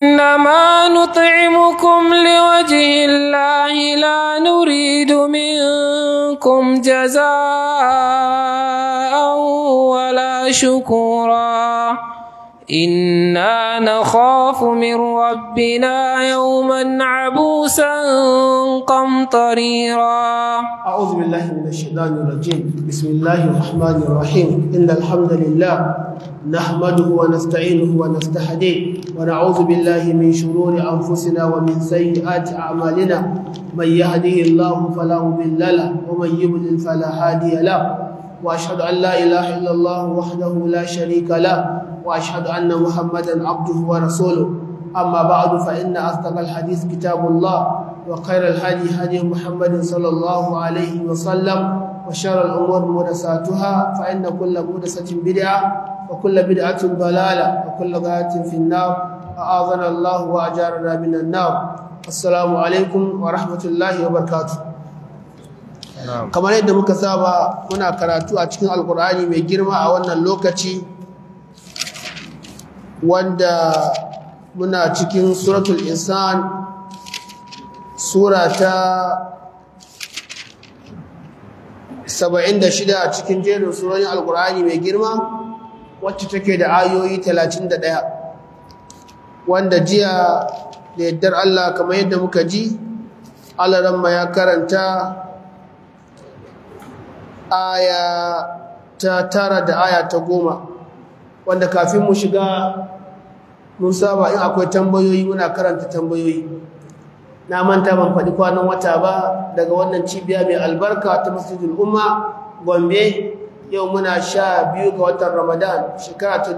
إنما نطعمكم لوجه الله لا نريد منكم جزاء ولا شكورا إنا نخاف من ربنا يوما عبوسا قمطريرا أعوذ بالله من الشيطان الرجيم بسم الله الرحمن الرحيم إن الحمد لله نحمده ونستعينه ونستهديه ونعوذ بالله من شرور أنفسنا ومن سيئات أعمالنا من يهده الله فلا مضل له ومن يضلل فلا هادي له وأشهد أن لا إله إلا الله وحده لا شريك له وأشهد أن محمدا عبده ورسوله أما بعد فإن أصدق الحديث كتاب الله وخير الهدي هدي محمد صلى الله عليه وسلم وشر الأمور محدثاتها فإن كل محدثة بدعة وكل بدعة ضلالة وكل ضلالة في النار أعاذنا الله وأجارنا من النار السلام عليكم ورحمة الله وبركاته kamar yadda muka saba muna karatu a cikin alkur'ani mai girma a wannan lokaci wanda muna cikin suratul insan sura ta 76 a cikin jerin surorin alkur'ani mai girma wacce take da ayoyi 31 wanda jiya da yaddar Allah kamar yadda muka ji alaramma ya karanta aya ta tara da aya ta goma wanda kafin mu shiga mun saba in akwai tambayoyi muna karanta tambayoyi na manta ban faɗi kwanan wata ba daga wannan cibiya mai albarka ta masjidul umma gombe yau muna sha biyu ga watan ramadan shekara ta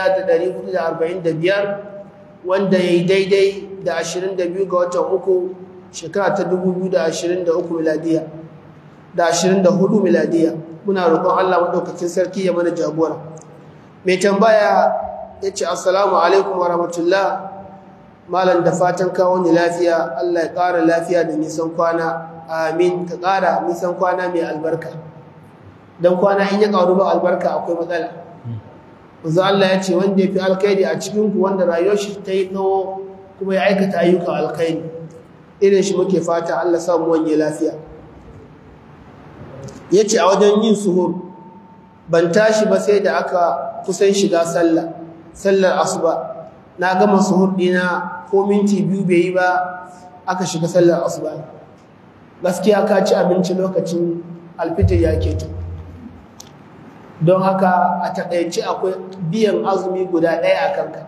1445 wanda ya yi daidai da 22 ga watan uku shekara ta 2023 miladiya da 24 miladiya muna roƙon Allah maɗaukakin sarki ya mana jagora mai tambaya ya ce assalamu alaikum wa rahmatullah malam da fatan kawo ni lafiya Allah ya ƙara lafiya da nisan kwana amin ka ƙara nisan kwana mai albarka don kwana in ya ƙaru ba albarka akwai matsala wanzu Allah ya ce wanda ya fi alkhairi a cikinku wanda rayuwar shi ta yi tsawo kuma ya aikata ayyukan alkhairi irin shi muke fata Allah samu wanye lafiya ya ce a wajen yin suhur ban tashi ba sai da aka kusan shiga sallah sallar asuba na gama suhur dina ko minti biyu bai yi ba aka shiga sallar asuba gaskiya ka ci abinci lokacin alfitar ya keto don haka a taƙaice akwai biyan azumi guda ɗaya a kanka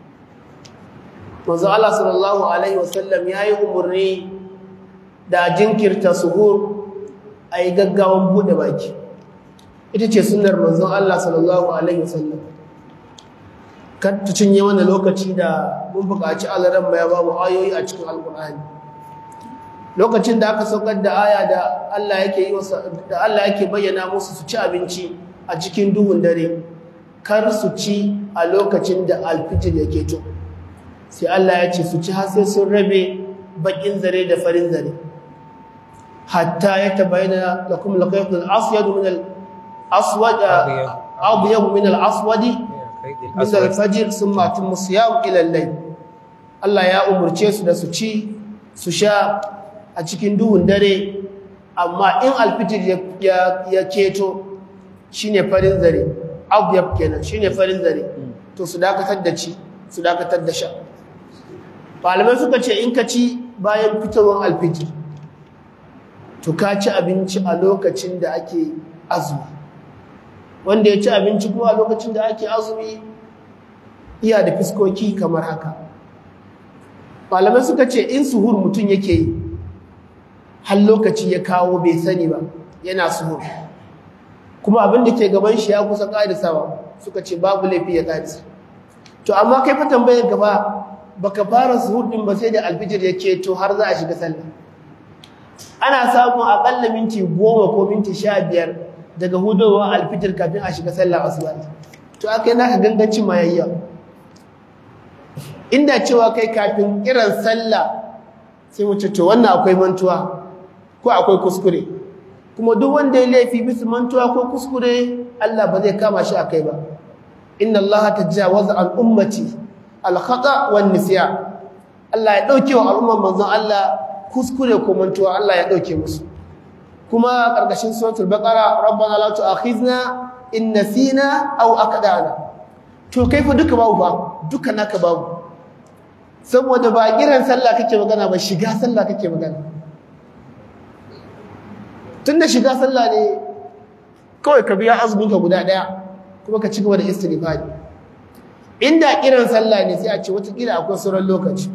manzo Allah sallallahu alaihi wasallam ya yi umarni da jinkirta suhur a yi gaggawan buɗe baki ita ce sunar manzon Allah sallallahu Alaihi wasallam kan ta cinye wani lokaci da mun buƙaci alaran ya ba mu ayoyi a cikin alƙur'ani lokacin da aka saukar da aya da Allah yake yi da Allah yake bayyana musu su ci abinci a cikin duhun dare kar su ci a lokacin da alfitir yake to sai Allah ya ce su ci har sai sun rabe bakin zare da farin zare حتى يتبين لكم الخيط الأسود من الأسود أبيض من الأسود من الفجر ثم أتم الصيام إلى الليل Allah ya umurce su da su ci su sha a cikin duhun dare amma in alfitir ya keto shine farin zare abyab kenan shine farin zare to su dakatar da ci su dakatar da sha malamai suka ce in ka ci bayan fitowar alfitir to ka ci abinci a lokacin da ake azumi wanda ya ci abinci kuma a lokacin da ake azumi iya da fiskoki kamar haka malamai suka ce in suhur mutum yake yi har lokaci ya kawo bai sani ba yana suhur kuma abin da ke gaban shi ya kusa ƙarisawa suka ce babu laifi ya ƙarisa to amma kai fa tambayar gaba baka fara suhur din ba sai da alfijir ya keto har za a shiga sallah ana samun akalla minti goma ko minti sha biyar daga hudowar alfitir kafin a shiga sallar asuba to aka yi naka gangancin mayayya inda cewa kai kafin kiran sallah sai mu to wannan akwai mantuwa ko akwai kuskure kuma duk wanda ya laifi bisa mantuwa ko kuskure Allah ba zai kama shi akai ba inna Allah tajawaza an ummati al-khata wan nisyan Allah ya dauke wa al'umman manzon Allah kuskure ko mantuwa Allah ya dauke musu kuma karkashin suratul baqara rabbana la tu'akhizna in nasina aw akdana to kai fa duka babu ba duka naka babu saboda ba kiran sallah kake magana ba shiga sallah kake magana tunda shiga sallah ne kawai ka biya azumin ka guda daya kuma ka ci gaba da istighfari inda kiran sallah ne sai a ce wata kila akwai sauran lokaci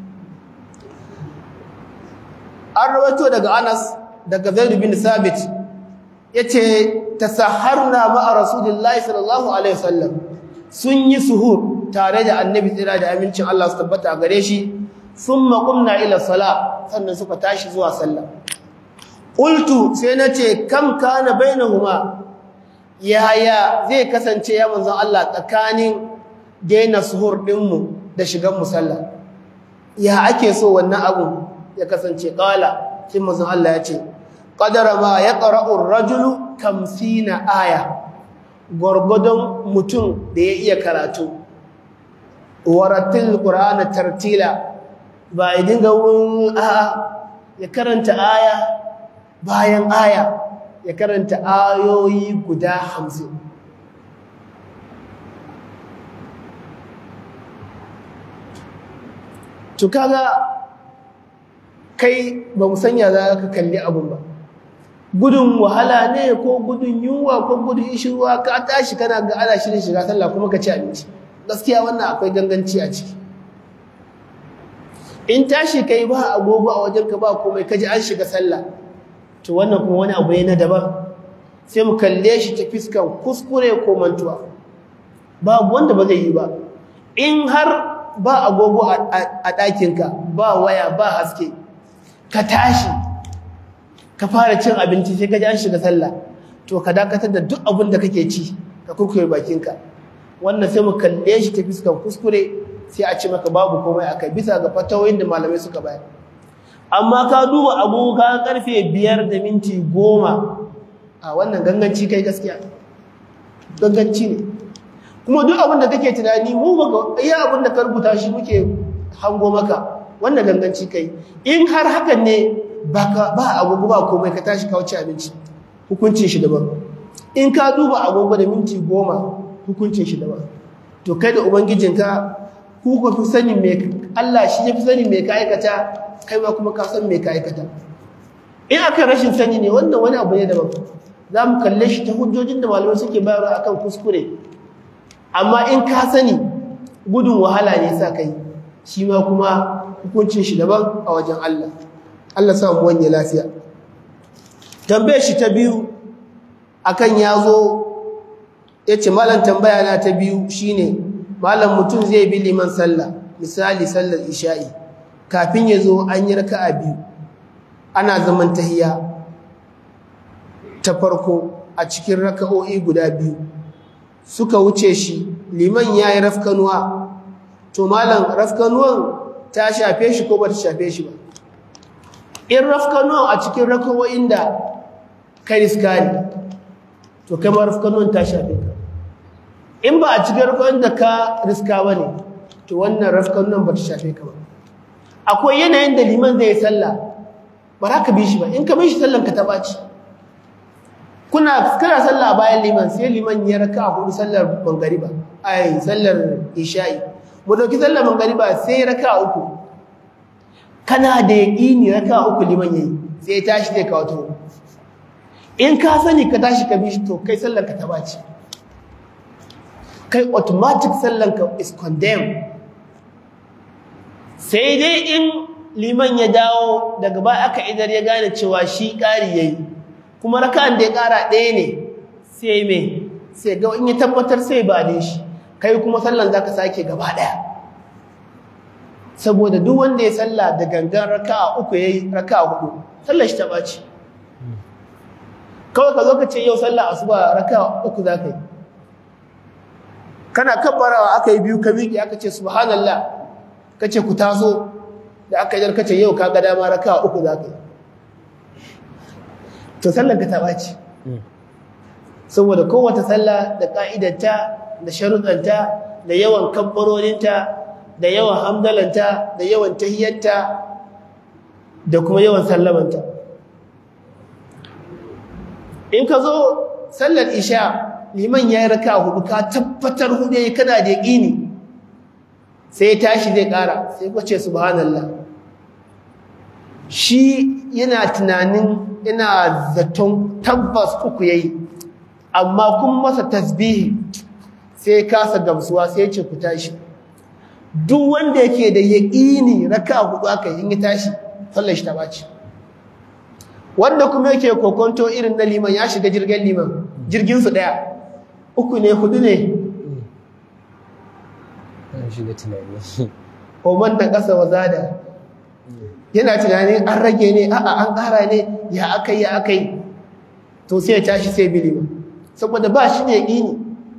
an rawaito daga Anas daga Zaid bin Sabit yace tasaharna ma'a Rasulillahi sallallahu alaihi wasallam sun yi suhur tare da Annabi tsira da amincin Allah su tabbata a gare shi thumma qumna ila sala sannan suka tashi zuwa sallah qultu sai nace kam kana bainahuma yaya zai kasance ya manzon Allah tsakanin daina suhur dinmu da shigan musalla ya ake so wannan abu ya kasance qala sai manzon Allah ya ce qadara ma yaqra'u ar-rajulu kamsina aya gurgudun mutum da ya iya karatu waratil qur'ana tartila ba ya dinga wun a ya karanta aya bayan aya ya karanta ayoyi guda hamsin to kaga kai ba mu sanya za ka kalli abun ba gudun wahala ne ko gudun yunwa ko gudun ishirwa ka tashi kana ga ana shirin shiga sallah kuma ka ci abinci gaskiya wannan akwai ganganci a ciki in tashi kai ba agogo a wajen ka ba komai kaji an shiga sallah to wannan kuma wani abu ne na daban sai mu kalle shi ta fiskan kuskure ko mantuwa babu wanda ba zai yi ba in har ba agogo a ɗakinka ba waya ba haske ka tashi ka fara cin abinci sai ka ji an shiga sallah to ka dakatar da duk abin da kake ci ka kurkure bakinka wannan sai mu kalle shi ta fiskan kuskure sai a ce maka babu komai akai bisa ga fatawoyin da malamai suka bayar amma ka duba agogo ka karfe biyar da minti goma a wannan ganganci kai gaskiya ganganci ne kuma duk abin da kake tunani mu baka iya abin da ka rubuta shi muke hango maka wannan ganganci kai in har hakan ne baka ba agogo ba komai ka tashi ka wuce abinci hukuncin shi daban in ka duba agogo da minti goma hukuncin shi daban to kai da ubangijinka ku ka fi sanin me Allah shi ya fi sanin me ka aikata kai ma kuma ka san me ka aikata in aka rashin sani ne wannan wani abu ne daban za mu kalle shi ta hujjojin da malamai suke bayarwa akan kuskure amma in ka sani gudun wahala ne sa kai shi ma kuma hukuncin shi daban a wajen Allah Allah sa mu wanye lafiya tambaye shi ta biyu akan yazo yace malam tambaya na ta biyu shine malam mutum zai bi liman sallah misali sallar isha'i kafin yazo an yi raka'a biyu ana zaman tahiyya ta farko a cikin raka'o'i guda biyu suka wuce shi liman ya yi rafkanuwa to malam rafkanuwan ta shafe shi ko ba ta shafe shi ba in rafkanuwan a cikin rakawoyin da ka riska ne to kai ma rafkanuwan ta shafe ka in ba a cikin rakawoyin da ka riska ba ne to wannan rafkanuwan ba ta shafe ka ba akwai yanayin da liman zai yi sallah ba za ka bi shi ba in ka bi shi sallan ka ta ɓaci kuna kana sallah bayan liman sai liman ya raka a hudu sallar mangariba ai sallar isha'i mu dauki sallar mangariba sai raka uku kana da yaqini raka uku liman yayi sai tashi zai kawo to in ka sani ka tashi ka bi shi to kai sallar ka ta baci kai automatic sallar ka is condemned sai dai in liman ya dawo daga ba aka idar ya gane cewa shi ƙari yayi kuma raka'an da ya ƙara ɗaya ne sai me sai ga in ya tabbatar sai ba ne shi kai kuma sallan zaka sake gaba ɗaya saboda duk wanda ya salla da gangan raka'a uku yayi raka'a hudu sallar shi ta baci kawai ka zo ka ce yau sallar asuba raka'a uku zaka yi kana kabbarawa aka yi biyu ka miƙe aka ce subhanallah ka ce ku taso da aka yi ka ce yau ka ga dama raka'a uku zaka yi to sallar ka ta ɓaci saboda kowace sallah da ƙa'idarta da sharuɗanta da yawan kabbarorinta da yawan hamdalanta da yawan tahiyyarta da kuma yawan sallamanta in ka zo sallar isha liman ya yi raka hudu ka tabbatar hudu ya kana da yaƙini sai ya tashi zai ƙara sai ku ce subhanallah shi yana tunanin yana zaton tabbas uku ya yi amma kun masa tasbihi sai kasa gamsuwa sai ce ku tashi duk wanda yake da yaƙini raka hudu aka yi yi tashi sallar shi ta ɓaci wanda kuma yake kokonto irin na liman ya shiga jirgin liman jirgin su ɗaya uku ne hudu ne shiga tunani oman da ƙasa wa zada yana tunanin an rage ne a'a an ƙara ne ya aka yi ya aka yi to sai ya tashi sai bi liman saboda ba shi ne yaƙini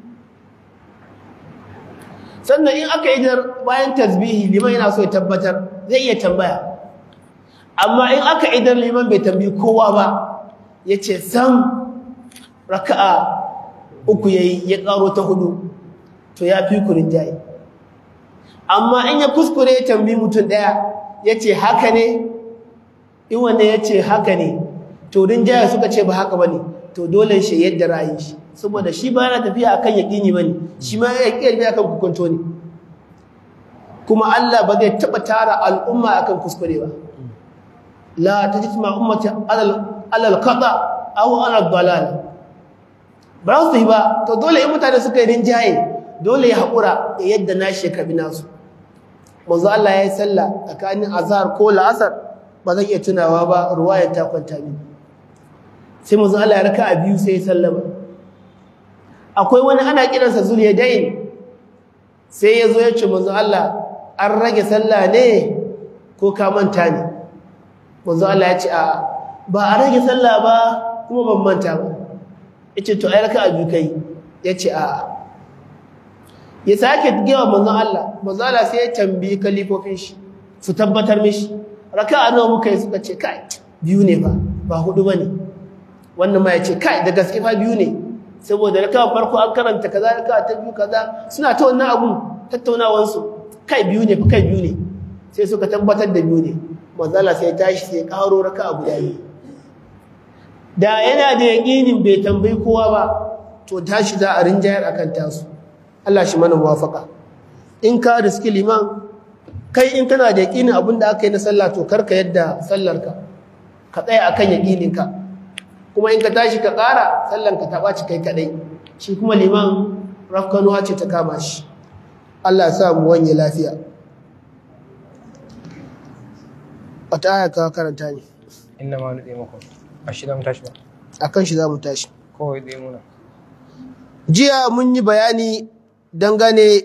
sannan in aka yi bayan tasbihi liman yana so ya tabbatar zai iya tambaya amma in aka idar liman bai tambayi kowa ba ya ce sam raka'a uku ya yi ya ƙaro ta hudu to ya fi kurin jayi amma in ya kuskure ya tambayi mutum ɗaya ya ce haka ne in wanda ya ce haka ne to rinjaya suka ce ba haka ba ne to dole shi yadda ra'ayin shi saboda shi ba yana tafiya akan yaƙini ba ne shi ma ya ƙi akan hukunto ne kuma Allah ba zai taɓa tara al'umma akan kuskure ba la tajma ummati alal alal qada aw alal dalal ba su yi ba to dole in mutane suka yi rinjaye dole ya haƙura da yadda nashi ya kabi nasu manzo Allah ya yi sallah tsakanin azhar ko la'asar ba zan iya tunawa ba ruwayar ta kwanta mini sai manzo Allah ya raka a biyu sai ya sallama akwai wani ana kiransa zuliyadain sai ya zo ya ce manzo Allah an rage sallah ne ko ka manta ne manzo Allah ya ce a ba a rage sallah ba kuma ban manta ba yace to ai raka biyu kai yace a ya sake gewa manzo Allah manzo Allah sai ya tambayi kalifofin shi su tabbatar mishi raka nawa muka yi suka ce kai biyu ne ba ba hudu bane wannan ma yace kai da gaske fa biyu ne saboda raka farko an karanta kaza raka ta biyu kaza suna ta wannan abun tattaunawan su kai biyu ne fa kai biyu ne sai suka tabbatar da biyu ne manzala sai tashi sai karo raka guda biyu da yana da yaƙinin bai tambayi kowa ba to tashi za a rinjayar akan tasu Allah shi mana muwafaka in ka riski liman kai in kana da yaƙinin abin da aka yi na sallah to karka yadda sallarka ka tsaya akan yaƙininka kuma in ka tashi ka ƙara sallanka ta ɓaci kai kaɗai shi kuma liman rafkanuwa ce ta kama shi Allah ya sa mu wanye lafiya wata aya ka karanta ne inna ma nuɗe muku a shi za mu tashi ba akan shi za mu tashi kawai ɗaya muna jiya mun yi bayani dangane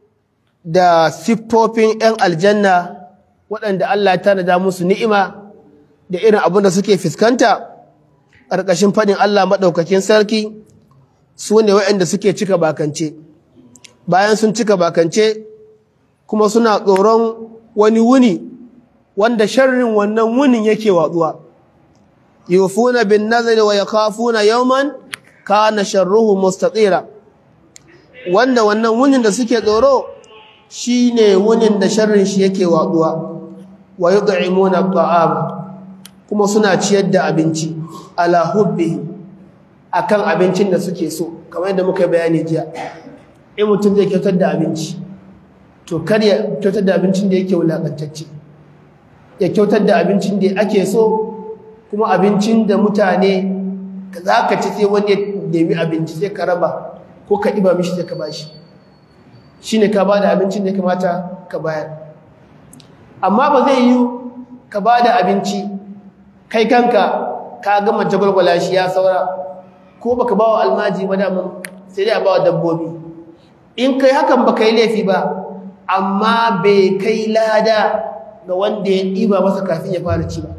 da siffofin 'yan aljanna waɗanda Allah ya tanada musu ni'ima da irin abin da suke fuskanta ƙarƙashin faɗin Allah maɗaukakin sarki su ne waɗanda suke cika bakance bayan sun cika bakance kuma suna tsoron wani wuni wanda sharrin wannan wunin yake watsuwa yufuna bin nazari wa yakhafuna yawman kana sharruhu mustatira wanda wannan wunin da suke tsoro shine wunin da sharrin shi yake watsuwa wa yud'imuna at'ama kuma suna ciyar da abinci ala hubbi akan abincin da suke so kamar yadda muka bayani jiya in mutum zai kyautar da abinci to kar ya kyautar da abincin da yake wulakantacce ya kyautar da abincin da ake so kuma abincin da mutane za ka ci sai wani ya nemi abinci sai ka raba ko ka ɗiba mishi sai ka bashi shi ne ka ba da abincin da ya kamata ka bayar amma ba zai yi ka ba da abinci kai kanka ka gama jagwalgwala shi ya saura ko baka ba wa almaji ba daman sai dai a ba wa dabbobi in kai hakan ba yi laifi ba amma bai kai lada ga wanda ya ɗiba masa kafin ya fara ci ba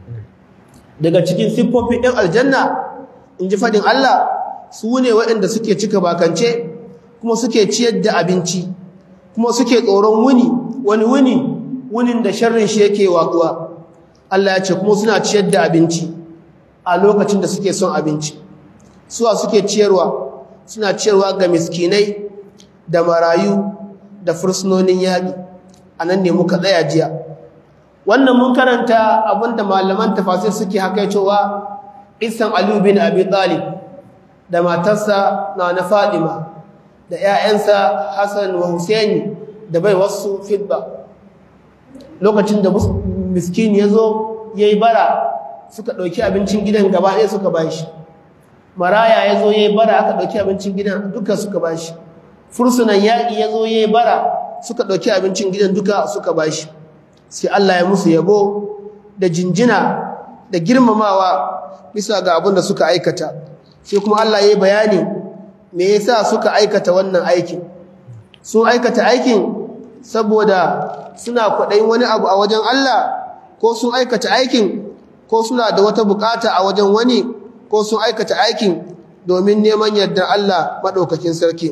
daga cikin siffofin ɗin aljanna in ji faɗin Allah su ne waɗanda suke cika bakance kuma suke ciyar da abinci kuma suke tsoron wuni wani wuni wunin da sharrin shi yake watsuwa Allah ya ce kuma suna ciyar da abinci a lokacin da suke son abinci suwa suke ciyarwa suna ciyarwa ga miskinai da marayu da fursunonin yaƙi a nan ne muka tsaya jiya wannan mun karanta abinda malaman tafasir suke haka cewa isan aliyu bin abi talib da matarsa na na fadima da 'ya'yansa hassan wa husaini da bai wasu fitba lokacin da miskin ya zo ya yi bara suka ɗauki abincin gidan gaba ɗaya suka ba shi maraya ya zo ya yi bara aka ɗauki abincin gidan duka suka ba shi fursunan yaƙi ya zo ya yi bara suka ɗauki abincin gidan duka suka ba shi sai Allah ya musu yabo da jinjina da girmamawa bisa ga abin da suka aikata sai kuma Allah ya yi bayani me yasa suka aikata wannan aikin sun aikata aikin saboda suna kwaɗayin wani abu a wajen Allah ko sun aikata aikin ko suna da wata bukata a wajen wani ko sun aikata aikin domin neman yardar Allah maɗaukakin sarki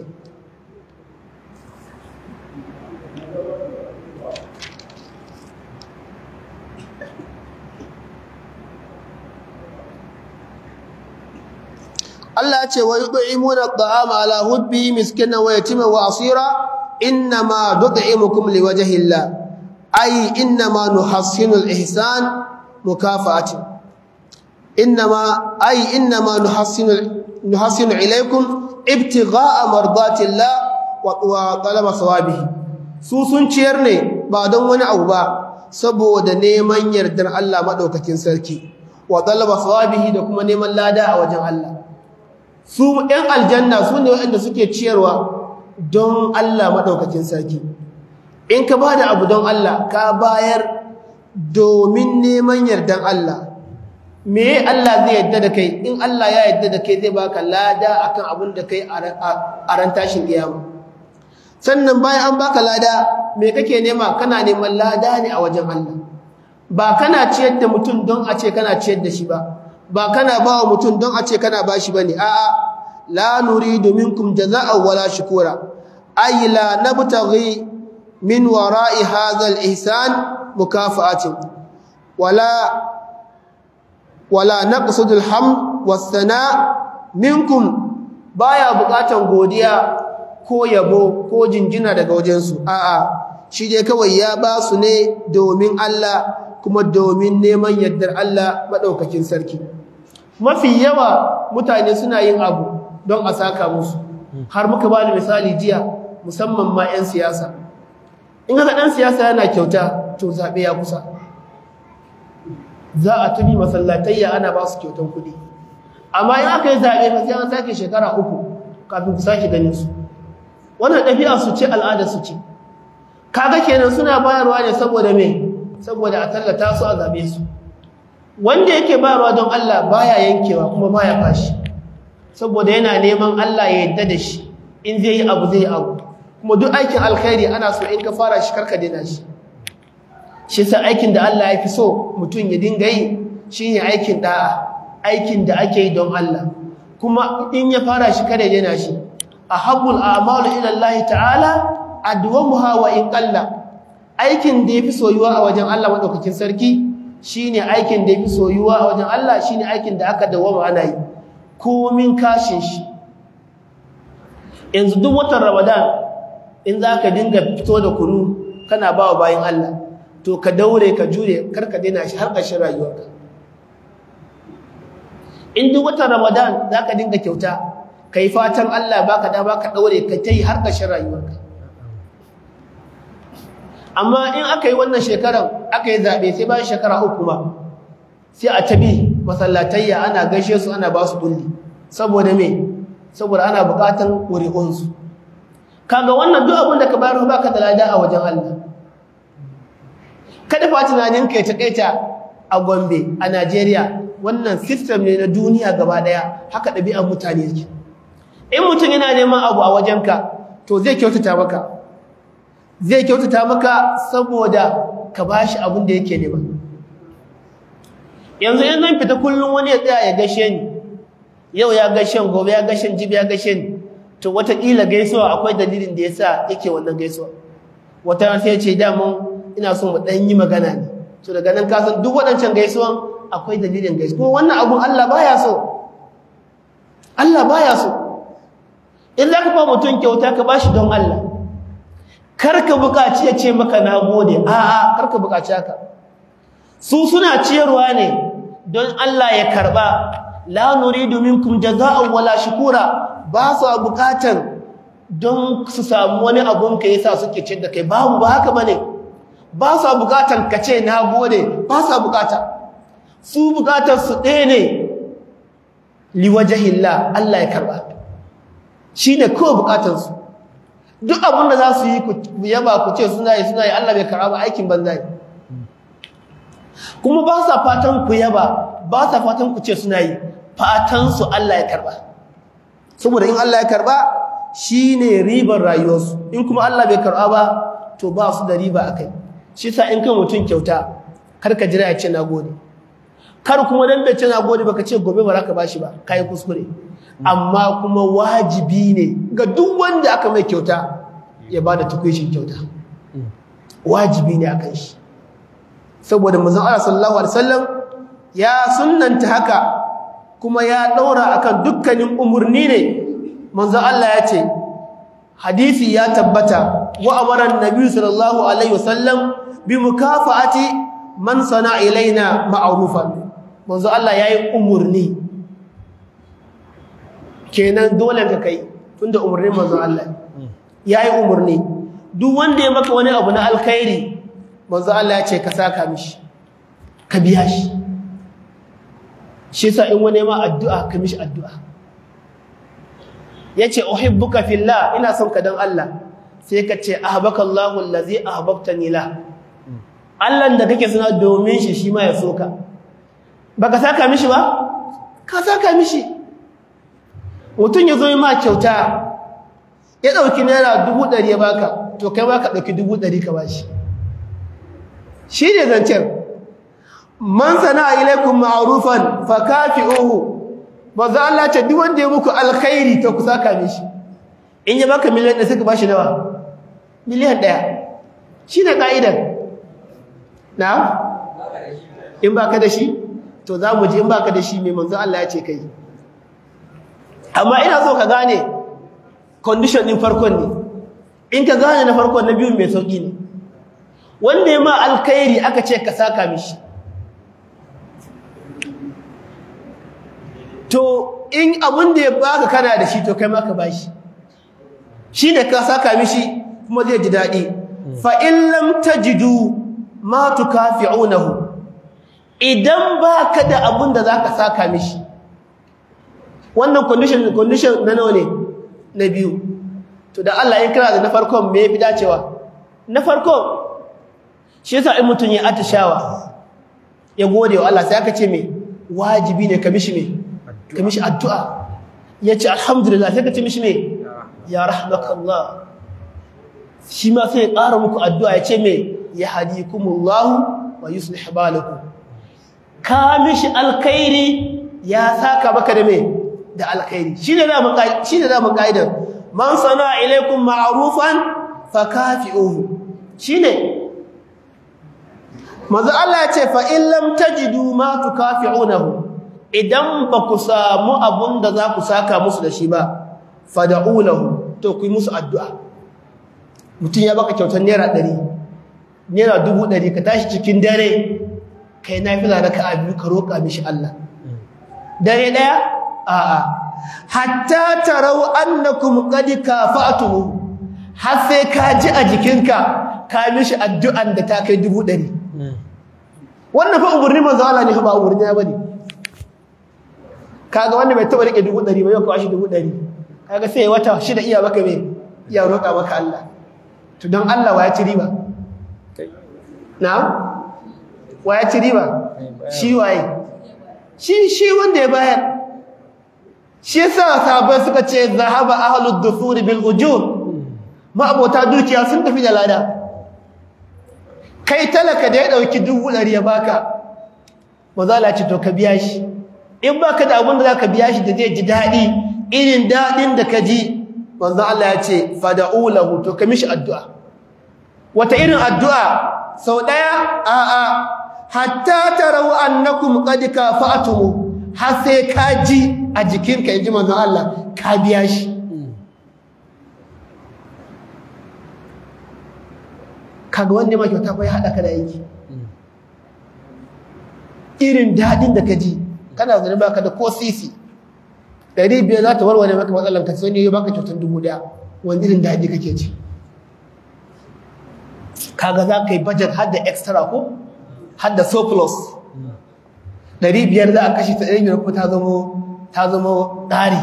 Allah ce wa yud'imuna at'ama ala hubbi miskinan wa yatiman wa asira innama nud'imukum liwajhi Allah ay innama nuhassinu al-ihsan mukafa'atin innama ay innama nuhassinu nuhassinu ilaykum ibtigha'a mardati Allah wa talaba sawabihi su sun ciyar ne ba don wani abu ba saboda neman yardar Allah madaukakin sarki wa talaba sawabihi da kuma neman lada a wajen Allah su ‘yan aljanna su ne waɗanda suke ciyarwa don Allah maɗaukakin sarki in ka ba da abu don Allah ka bayar domin neman yardan Allah me Allah zai yadda da kai in Allah ya yadda da kai zai baka lada akan abin da kai a ran tashin kiyama sannan bayan an baka lada me kake nema kana neman lada ne a wajen Allah ba kana ciyar da mutum don a ce kana ciyar da shi ba ba kana ba wa mutum don a ce kana ba shi ba ne a'a la nuridu minkum jaza'an wala shukura ay la nabtaghi min wara'i hadha al-ihsan mukafa'atin wala wala naqsudu al-hamd was-sana' minkum baya bukatan godiya ko yabo ko jinjina daga wajensu a'a shi dai kawai ya ba su ne domin Allah kuma domin neman yardar Allah maɗaukakin sarki mafi yawa mutane suna yin abu don a saka musu har muka ba da misali jiya musamman ma 'yan siyasa in haka ɗan siyasa yana kyauta to zaɓe ya kusa za a tabi masallatayya ana ba su kyautan kuɗi amma in aka yi zaɓe fa sai an sake shekara uku kafin ku sake ganin su wannan ɗabi'a su ce al'ada su ce kaga kenan suna bayarwa ne saboda me saboda a tallata su a zabe su wanda yake bayarwa don Allah baya yankewa kuma baya fashi saboda yana neman Allah ya yadda da shi in zai yi abu zai yi abu kuma duk aikin alkhairi ana so in ka fara shi karka daina shi shi sa aikin da Allah ya fi so mutum ya dinga yi shine aikin da'a aikin da ake yi don Allah kuma in ya fara shi kada ya daina shi ahabbul a'malu ila Allah ta'ala adwamuha wa in qalla aikin da yafi soyuwa a wajen Allah madaukakin sarki shine aikin da yafi soyuwa a wajen Allah shine aikin da aka dawama ana yi komin kashin shi yanzu duk watan Ramadan in zaka dinga fito da kunu kana bawa bayin Allah to ka daure ka jure karka daina shi har ƙarshen rayuwarka in duk watan Ramadan zaka dinga kyauta kai fatan Allah baka da baka daure ka tai har ƙarshen rayuwarka amma in aka yi wannan shekaran aka yi zaɓe sai bayan shekara uku ma sai a tabi masallatayya ana gaishe su ana ba su bulli saboda me saboda ana buƙatan ƙuri'unsu kaga wannan duk abin da ka bayar ba ka da lada a wajen Allah kada fa tunanin kai ta kaita a Gombe a Najeriya wannan system ne na duniya gaba daya haka ɗabi'ar mutane yake in mutum yana neman abu a wajenka to zai kyautata maka zai kyautata maka saboda ka bashi abin da yake nema yanzu in zan fita kullum wani ya tsaya ya gashe ni yau ya gashe gobe ya gashe jibi ya gashe ni to wataƙila gaisuwa akwai dalilin da ya sa yake wannan gaisuwa wata sai ya ce damun ina son mu ɗan yi magana ne to daga nan ka san duk waɗancan gaisuwan akwai dalilin gaisuwa kuma wannan abun Allah baya so Allah baya so in za ka ba mutum kyauta ka bashi don Allah karka buƙaci ya ce maka na gode a'a karka buƙaci haka su suna ciyarwa ne don Allah ya karba la nuridu minkum jazaa'an wala shukura ba su buƙatan don su samu wani abun ka yasa suke cin da kai babu ba haka bane ba su buƙatan ka ce na gode ba su buƙata su buƙatar su ɗaya ne liwajahillah Allah ya karba shine kawai buƙatar su duk abin da za su yi ku yaba ku ce suna yi suna yi Allah bai karba ba aikin banza ne kuma ba sa fatan ku yaba ba sa fatan ku ce suna yi fatan su Allah ya karba saboda in Allah ya karba shine ribar rayuwarsu in kuma Allah bai karba ba to ba su da riba akai shi sa in kai mutun kyauta kar ka jira ya ce nagode kar kuma dan bai ce nagode baka ce gobe ba za ka bashi ba kai kuskure amma kuma wajibi ne ga duk wanda aka mai kyauta ya bada tukuishin kyauta wajibi ne akan shi saboda manzon Allah sallallahu alaihi wasallam ya sunnanta haka kuma ya daura akan dukkanin umurni ne manzon Allah ya ce hadisi ya tabbata wa amara annabi sallallahu alaihi wasallam bi mukafa'ati man sana ilaina ma'rufan manzon Allah yayi umurni kenan dole ka kai tunda umurnin manzon Allah yayi umurni duk wanda ya maka wani abu na alkhairi manzo Allah ya ce ka saka mishi ka biya shi shi yasa in wani ma addu'a ka mishi addu'a yace uhibbuka fillah ina son ka dan Allah sai ka ce ahbaka Allahu allazi ahbabtani la Allah da kake suna domin shi shi ma ya soka baka saka mishi ba ka saka mishi mutun yazo yi ma kyauta ya dauki naira 100 ya baka to kai ma ka dauki 100 ka bashi shi ne zancen man sana ilaikum ma'rufan fakafi'uhu manzo Allah ce duk wanda ya muku alkhairi to ku saka mishi in ya baka miliyan ɗaya sai ka bashi nawa miliyan ɗaya shi ne ka'idar na in baka da shi to za mu ji in baka da shi mai manzo Allah ya ce kai amma ina so ka gane condition din farkon ne in ka gane na farkon na biyu mai sauki ne wanda ya ma alkhairi aka ce ka saka mishi to in abin da ya baka kana da shi to kai ma ka bashi shi ne ka saka mishi kuma zai ji daɗi fa in lam tajidu ma tukafi'unahu idan baka da abin da zaka saka mishi wannan condition condition na nawa ne na biyu to da Allah ya kira da na farkon me yafi dacewa na farkon shi yasa in mutun ya atishawa ya gode wa Allah sai aka ce me wajibi ne ka mishi me ka mishi addu'a yace alhamdulillah sai ka ce mishi me ya rahmakallah shi ma sai ya ƙara muku addu'a ya ce me ya hadikumullahu wa yuslih balakum ka mishi alkhairi ya saka maka da me da alkhairi shine da mun shine da mun kaidar man sana ilaikum ma'rufan fakafi'uhu shine manzo Allah ya ce fa in lam tajidu ma tukafi'unahu idan ba ku samu abun da za ku saka musu da shi ba fad'u lahu to ku yi musu addu'a mutun ya baka kyautar naira 100 naira 100 ka tashi cikin dare kai nafila raka'a biyu ka roka mishi Allah dare daya a'a hatta tarau annakum qad kafa'tum har sai ka ji a jikinka ka mishi addu'an da ta kai 100 wannan fa umurni manzo Allah ne fa ba umurni ya bane kaga wanda bai taba rike 100 ba yau ka shi 100 kaga sai wata shida iya baka me iya roƙa maka Allah to don Allah wa ya ci riba na'am wa ya ci riba shi waye shi shi wanda ya bayar shi yasa sahabbai suka ce zahaba ahlud dufur bil ujur ma abota dukiya sun tafi da lada kai talaka da ya dauki dubu ɗari ya baka mazala ce to ka biya shi in baka da abin da zaka biya shi da zai ji daɗi irin daɗin da ka ji manzo Allah ya ce fada'u lahu to ka mishi addu'a wata irin addu'a sau ɗaya a'a hatta tarau annakum qad kafa'tum har sai ka ji a jikinka inji manzo Allah ka biya shi kaga wanda ma kyauta fa ya haɗa ka da aiki irin daɗin da ka ji kana zaune baka da ko sisi ɗari biyar za ta warware maka matsalan ka sai ne ya baka kyautar dubu ɗaya wani irin daɗi kake ci kaga za ka yi budget har da extra ko har da surplus ɗari biyar za a kashe ta ɗari biyar ko ta zama ta zama ƙari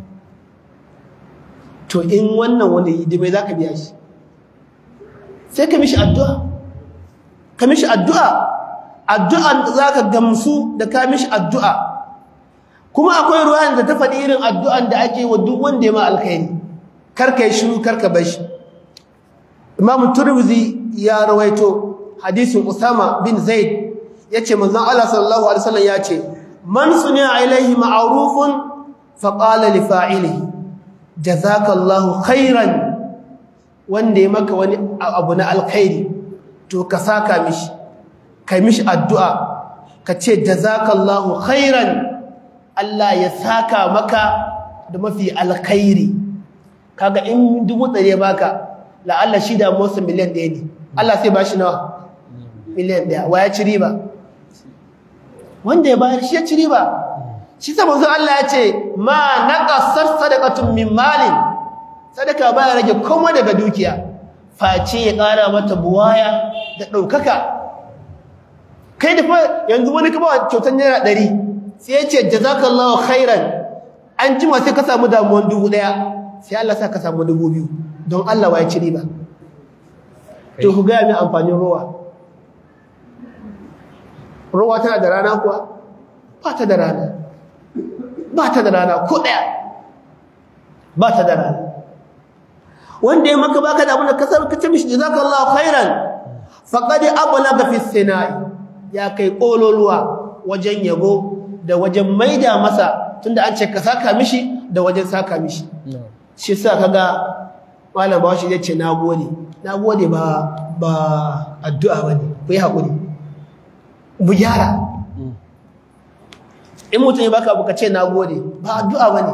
to in wannan wanda yi dimai za ka biya shi sai ka mishi addu'a ka mishi addu'a addu'an da za ka gamsu da ka mishi addu'a kuma akwai ruwan da ta faɗi irin addu'an da ake wa duk wanda ya ma alkhairi karka yi shiru karka bar shi imam turmizi ya rawaito hadisin usama bin zaid ya ce manzon allah sallallahu alaihi wasallam ya ce man suniya ilaihi ma'rufun faqala li fa'ilihi jazakallahu khairan wanda ya maka wani abu na alkhairi to ka saka mishi kai mishi addu'a ka ce jazakallahu khairan Allah ya saka maka da mafi alkhairi kaga in dubu ɗari baka la'alla shi da motsa miliyan ɗaya ne Allah sai ba shi nawa miliyan ɗaya wa ya ci riba wanda ya bayar shi ya ci riba shi sa manzo Allah ya ce ma naqasar sadaqatun min malin sadaka baya rage komai daga dukiya face ya ƙara mata buwaya da ɗaukaka kai da fa yanzu wani ka ba kyautar naira ɗari sai ya ce jazakallahu khairan an jima sai ka samu damuwan dubu ɗaya sai Allah sa ka samu dubu biyu don Allah wa ya ci riba to ku gaya min amfanin rowa rowa tana da rana kuwa ba ta da rana ba ta da rana ko ɗaya ba ta da rana wanda ya maka baka da abin da kasar ka ce mishi jazakallahu khairan faqad ablaga fi sinai ya kai kololuwa wajen yabo da wajen maida masa tunda an ce ka saka mishi da wajen saka mishi shi sa kaga malam bawashi ya ce nagode nagode ba ba addu'a bane ku yi hakuri bu gyara in mutum ya baka abu ka ce nagode ba addu'a bane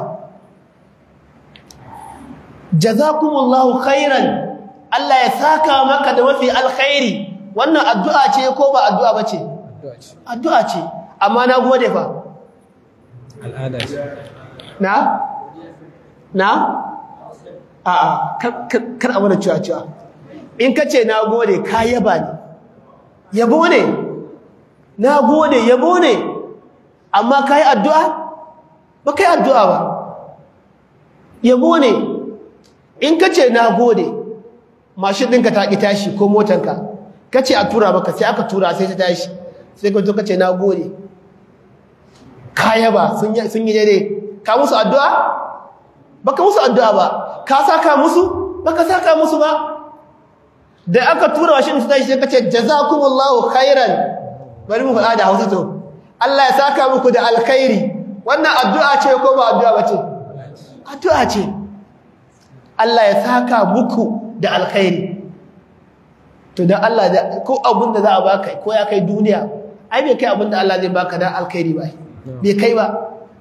jazakumullahu khairan Allah ya saka maka da mafi alkhairi wannan addu'a ce ko ba addu'a bace addu'a ce amma na gode fa al'ada ce na na a a kar a mana cewa cewa in ka ce na gode ka yaba ne yabo ne na gode yabo ne amma ka yi addu'a ba ka yi addu'a ba yabo ne in ka ce na gode mashin ɗinka ta ƙi tashi ko motanka ka ce a tura maka sai aka tura sai ta tashi sai ka zo ka ce na gode ka yaba sun yi daidai ka musu addu'a ba ka musu addu'a ba ka saka musu ba ka saka musu ba da aka tura mashin ta tashi sai ka ce jazakumullahu khairan bari mu faɗa da hausa to Allah ya saka muku da alkhairi wannan addu'a ce ko ba addu'a ba ce addu'a ce Allah ya saka muku da alkhairi to dan Allah da ko abin da za a baka ko ya kai duniya ai bai kai abin da Allah zai baka dan alkhairi ba bai kai ba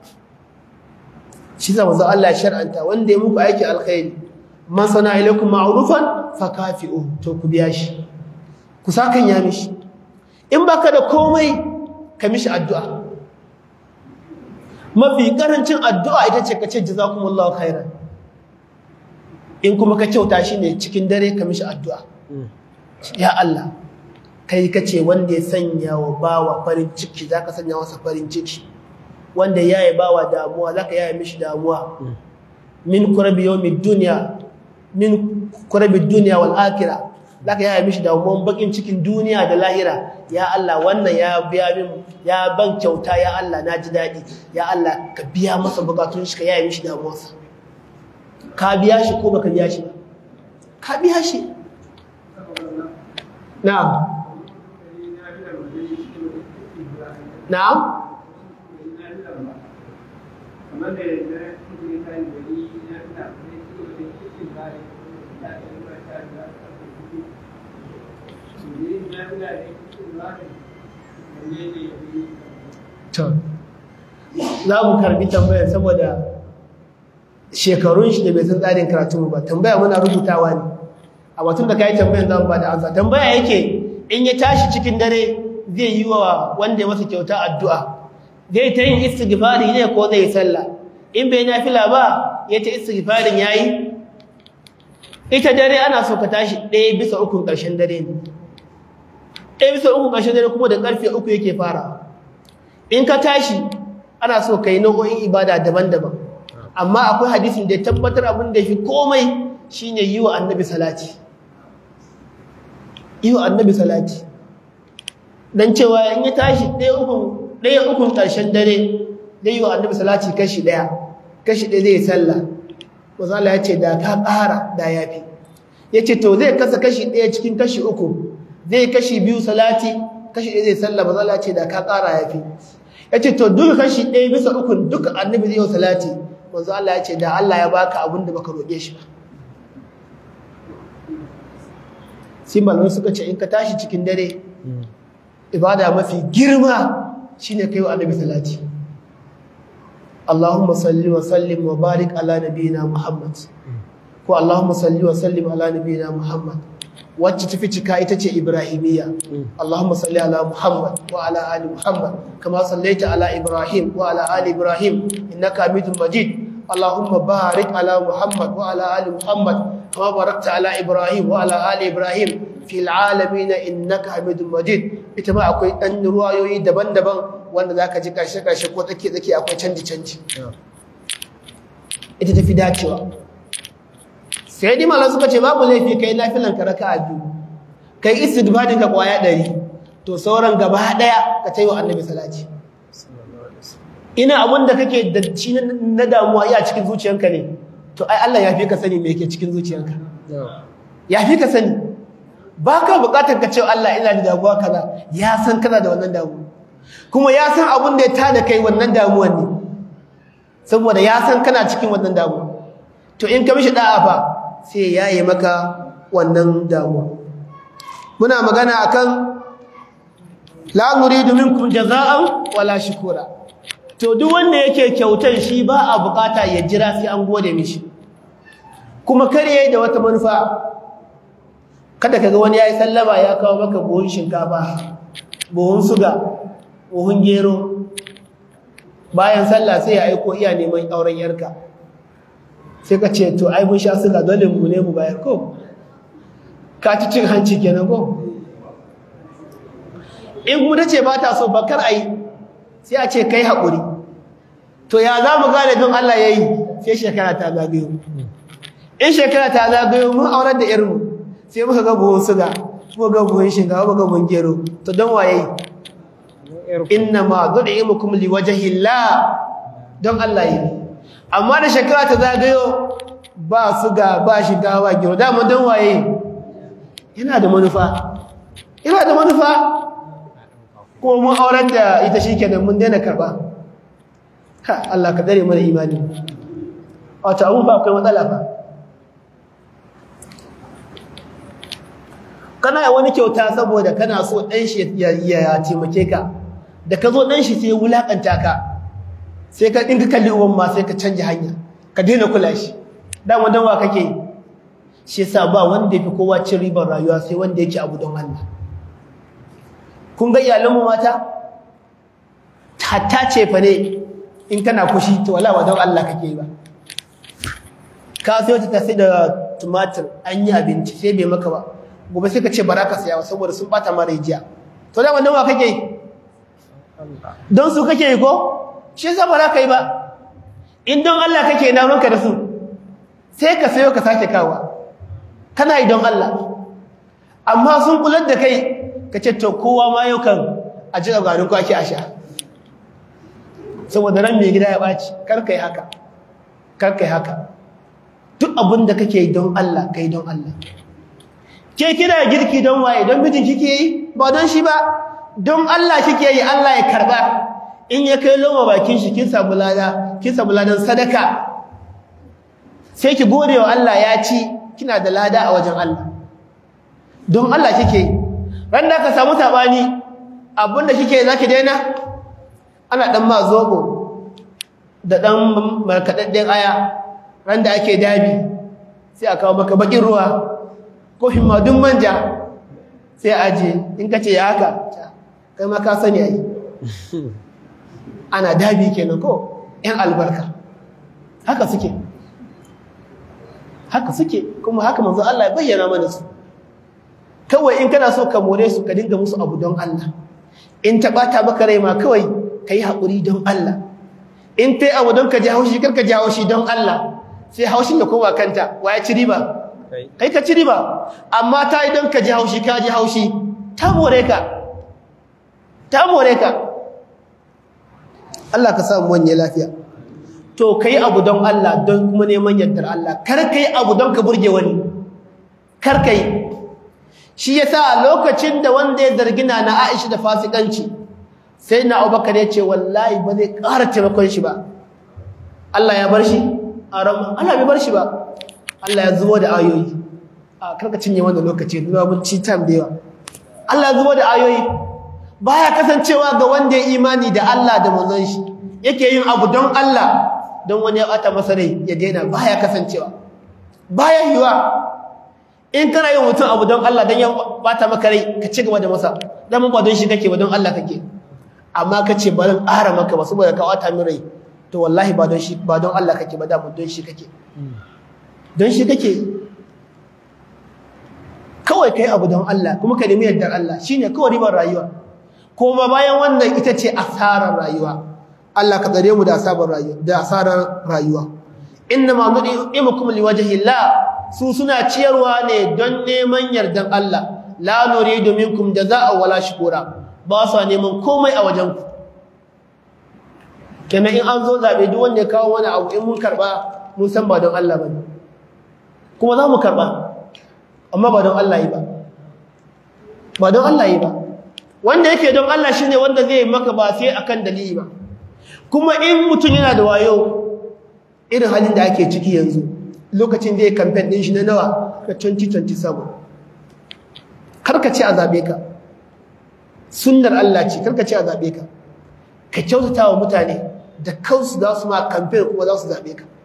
shi zama zo Allah ya shar'anta wanda ya muku aiki alkhairi man sana ilaikum ma'rufan fakafi'u to ku biya shi ku sakan ya mishi in baka da komai ka mishi addu'a mafi karancin addu'a ita ce ka ce jazakumullahu khairan in kuma ka kyauta shi ne cikin dare ka mishi addu'a ya Allah kai ka ce wanda ya sanya wa bawa farin ciki za ka sanya masa farin ciki wanda ya yi bawa damuwa za ka yaya mishi damuwa min kurabi yau mai duniya min kurabi duniya wal akira za ka yaya mishi damuwan bakin cikin duniya da lahira ya Allah wannan ya biya min ya ban kyauta ya Allah na ji daɗi ya Allah ka biya masa bukatun shi ka yaya mishi damuwarsa ka biya shi ko baka biya shi ba ka biya shi na'am na'am to za mu karbi tambayar saboda shekarun shi da bai san tsarin karatu ba tambaya muna rubutawa ne a batun da kai tambayar zan ba da ansa tambaya yake in ya tashi cikin dare zai yi wa wanda ya masa kyauta addu'a zai ta yin istighfari ne ko zai sallah in bai nafila ba ya ta istighfarin yayi ita dare ana so ka tashi ɗaya bisa ukun ƙarshen dare ne ɗaya bisa ukun ƙarshen dare kuma da ƙarfe uku yake fara in ka tashi ana so ka yi nau'o'in ibada daban-daban amma akwai hadisin da ya tabbatar abin da ya fi komai shine yi wa annabi salati yi wa annabi salati don cewa in ya tashi ɗaya ukun ƙarshen dare zai yi wa annabi salati kashi ɗaya kashi ɗaya zai sallah mazala ya ce da ka ƙara da ya fi ya ce to zai kasa kashi ɗaya cikin kashi uku zai kashi biyu salati kashi ɗaya zai sallah mazala ce da ka ƙara ya fi ya ce to duka kashi ɗaya bisa ukun duka annabi zai yi salati manzo Allah ya ce da Allah ya baka abin da baka roƙe shi ba sai malamai suka ce in ka tashi cikin dare ibada mafi girma shine kai wa annabi salati Allahumma salli wa sallim wa barik ala nabiyyina Muhammad ko Allahumma salli wa sallim ala nabiyyina Muhammad wacce tafi cika ita ce Ibrahimiyya Allahumma salli ala Muhammad wa ala ali Muhammad kama sallaita ala Ibrahim wa ala ali Ibrahim innaka Hamidum Majid Allahumma barik ala Muhammad wa ala ali Muhammad kama barakta ala Ibrahim wa ala ali Ibrahim fil alamin innaka Hamidum Majid ita ma akwai dan ruwayoyi daban-daban wanda zaka ji karshe-karshe ko tsake-tsake akwai canji-canji ita tafi dacewa sai dai malam suka ce babu laifi kai nafilan ka raka'a biyu kai istighfarin ka kwaya ɗari to sauran gaba daya ka tayi wa annabi salati ina abun da kake da shi na damuwa iya cikin zuciyanka ne to ai Allah ya fi ka sani me yake cikin zuciyanka ya fi ka sani baka bukatar ka ce Allah ina da damuwa kaza ya san kana da wannan damuwa kuma ya san abun da ya tada kai wannan damuwan ne saboda ya san kana cikin wannan damuwa to in ka mishi da'a fa sai ya yi maka wannan damuwa muna magana akan la nuridu minkum jaza'an wala shukura to duk wanda yake kyautan shi ba a bukata ya jira sai an gode mishi kuma kare da wata manufa kada kaga wani yayi sallama ya kawo maka buhun shinkafa buhun suga buhun gero bayan sallah sai ya aiko iya neman auren yarka sai ka ce to ai mun sha suga dole mu ne mu bayar ko ka ci cin hanci kenan ko in mu ce ba ta so bakar ai sai a ce kai haƙuri to ya za mu gane don Allah ya yi sai shekara ta zagayo in shekara ta zagayo mun aurar da irinmu sai muka ga buhun suga muka ga buhun shinkafa muka ga buhun gero to don waye inna ma du'imukum liwajhillah don Allah yi amma da shekara ta zagayo ba suga ba shiga ba gero da mun don waye yana da manufa yana da manufa ko mun aurar da ita shikenan mun daina karba ha Allah ka dare mana imani wata abu ba akwai matsala ba kana wani kyauta saboda kana so dan shi ya taimake ka da ka zo dan shi sai ya wulakanta ka sai ka dinka kalli uwan ma sai ka canja hanya ka daina kula shi dan wanda wa kake shi yasa ba wanda yafi kowa cin ribar rayuwa sai wanda yake abu don Allah kun ga iyalanmu mata hatta ce fa ne in kana kushi to wala wa don Allah kake ba ka sayo ta sai da tumatir an yi abinci sai bai maka ba gobe sai ka ce bara ka saya saboda sun bata mara jiya to da wannan wa kake don su kake yi ko shi yasa bara kai ba in don Allah kake na ranka da su sai ka sayo ka sake kawa kana yi don Allah amma sun kular da kai ka ce to kowa ma yau kan a ji garin kwaki a sha saboda ran mai gida ya ɓaci karka yi haka karka yi haka duk abin da kake yi don Allah kai don Allah ke kina girki don waye don mijin kike yi ba don shi ba don Allah kike yi Allah ya karba in ya kai loma bakin shi kin samu lada kin samu ladan sadaka sai ki gode wa Allah ya ci kina da lada a wajen Allah don Allah kike yi ran da ka samu sabani abinda kike zaki daina ana dan ma zobo da dan markadadden aya ran da ake dabi sai a kawo maka bakin ruwa kofin ma duk manja sai aje in ka ce ya haka kai ma ka sani ai ana dabi kenan ko yan albarka haka suke haka suke kuma haka manzo Allah ya bayyana mana su kawai in kana so ka more su ka dinga musu abu don Allah in ta bata maka rai ma kawai kai haƙuri don Allah in tai abu don ka ji haushi kar ka ji haushi don Allah sai haushin ya koma kanta waya ci riba kai ka ci riba amma ta yi don ka ji haushi ka ji haushi ta more ka ta more ka Allah ka samu wanye lafiya to kai abu don Allah don kuma neman yardar Allah kar kai abu don ka burge wani kar kai shi yasa a lokacin da wanda ya zargina na Aisha da fasikanci sai na Abubakar ya ce wallahi ba zai ƙara taimakon shi ba Allah ya bar shi a ran Allah bai bar shi ba Allah ya zubo da ayoyi a karka cinye wannan lokaci zuwa mun ci time da yawa Allah ya zubo da ayoyi baya kasancewa ga wanda ya imani da Allah da manzon shi yake yin abu don Allah don wani ya bata masa rai ya daina baya kasancewa baya yiwa in kana yin mutum abu don Allah don ya bata maka rai ka ci gaba da masa dan ba don shi kake ba don Allah kake amma ka ce ba don ƙara maka ba saboda ka wata min rai to wallahi ba don shi ba don Allah kake ba da don shi kake don shi kake kawai kai abu don Allah kuma ka nemi yardar Allah shine kawai ribar rayuwa kuma bayan wannan ita ce asarar rayuwa Allah ka tsare mu da asarar rayuwa da asarar rayuwa inna ma nu'imukum liwajhi Allah su suna ciyarwa ne don neman yardan Allah la nuridu minkum jazaa'a wala shukura ba su neman komai a wajen ku kenan in an zo zabe duk wanda ya kawo wani abu in mun karba mun san ba don Allah bane kuma za mu karba amma ba don Allah yi ba ba don Allah yi ba wanda yake don Allah shine wanda zai maka ba sai akan dalili ba kuma in mutum yana da wayo irin halin da ake ciki yanzu lokacin da ya campaign din shi na nawa ka 2027 karka ce a zabe ka sunnar Allah ce karka ce a zabe ka ka kyautata wa mutane da kansu za su ma campaign kuma za su zabe ka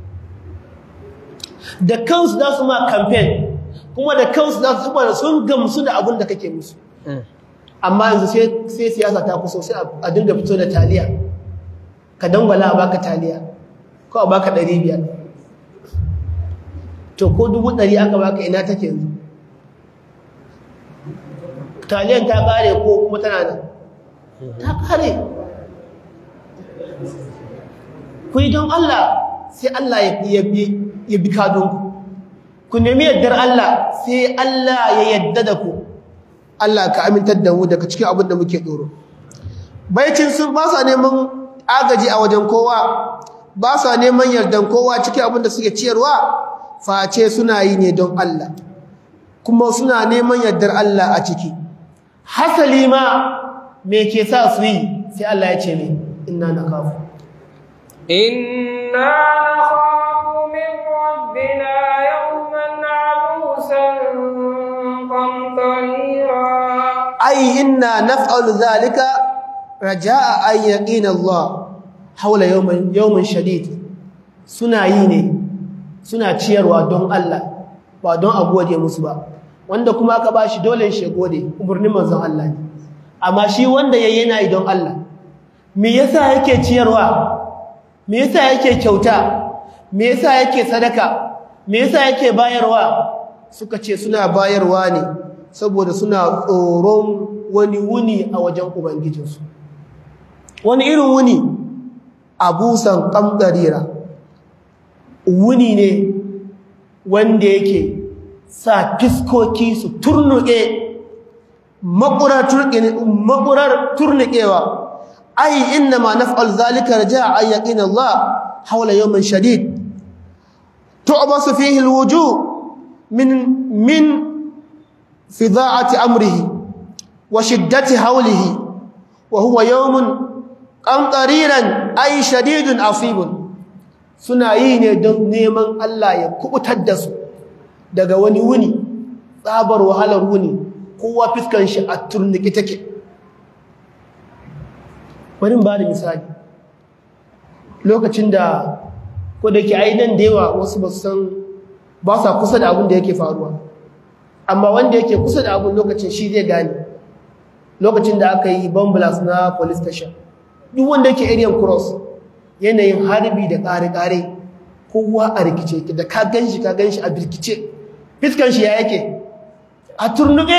da kansu za su ma campaign kuma da kansu za su da sun gamsu da abin da kake musu amma yanzu sai siyasa ta kusa sai a dinga fito da taliya ka dangwala a baka taliya ko a baka ɗari biyar to ko dubu ɗari aka baka ina take yanzu taliyan ta ƙare ko kuma tana nan ta ƙare ku yi don Allah sai Allah ya bi kadonku ku nemi yaddar Allah sai Allah ya yadda da ku Allah ka amintar da mu daga cikin abin da muke tsoro baicin sun ba sa neman agaji a wajen kowa ba sa neman yardan kowa cikin abin da suke ciyarwa face suna yi ne don Allah kuma suna neman yardar Allah a ciki hasali ma me ke sa su yi sai Allah ya ce ne inna nakafu inna nakhafu min rabbina yawman abusan qamtarira ai inna naf'alu dhalika raja'a an yaqina Allah haula yawmin yawmin shadid suna yi ne suna ciyarwa don Allah ba don a gode musu ba wanda kuma aka bashi dole shi gode umurnin manzon Allah ne amma shi wanda yayi yana yi don Allah me yasa yake ciyarwa me yasa yake kyauta me yasa yake sadaka me yasa yake bayarwa suka ce suna bayarwa ne saboda suna tsoron wani wuni a wajen ubangijinsu wani irin wuni abusan kamdarira wuni ne wanda yake sa fiskoki su turnuke makurar turnukewa ai inna ma naf'al zalika raja'a ay yaqin Allah hawla yawmin shadid tu'basu fihi alwujuh min min fida'ati amrihi wa shiddati hawlihi wa huwa yawmun qamtariran ay shadidun asibun suna yi ne don neman Allah ya kubutar da su daga wani wuni tsabar wahalar wuni kowa fiskan shi a turniki take bari ba da misali lokacin da ko da ke aidan da yawa wasu ba san ba sa kusa da abin da yake faruwa amma wanda yake kusa da abun lokacin shi zai gane lokacin da aka yi bomb blast na police station duk wanda yake area cross yanayin harbi da kare-kare kowa a rikice yake da ka ganshi ka ganshi a birkice fiskan shi ya yake a turnuke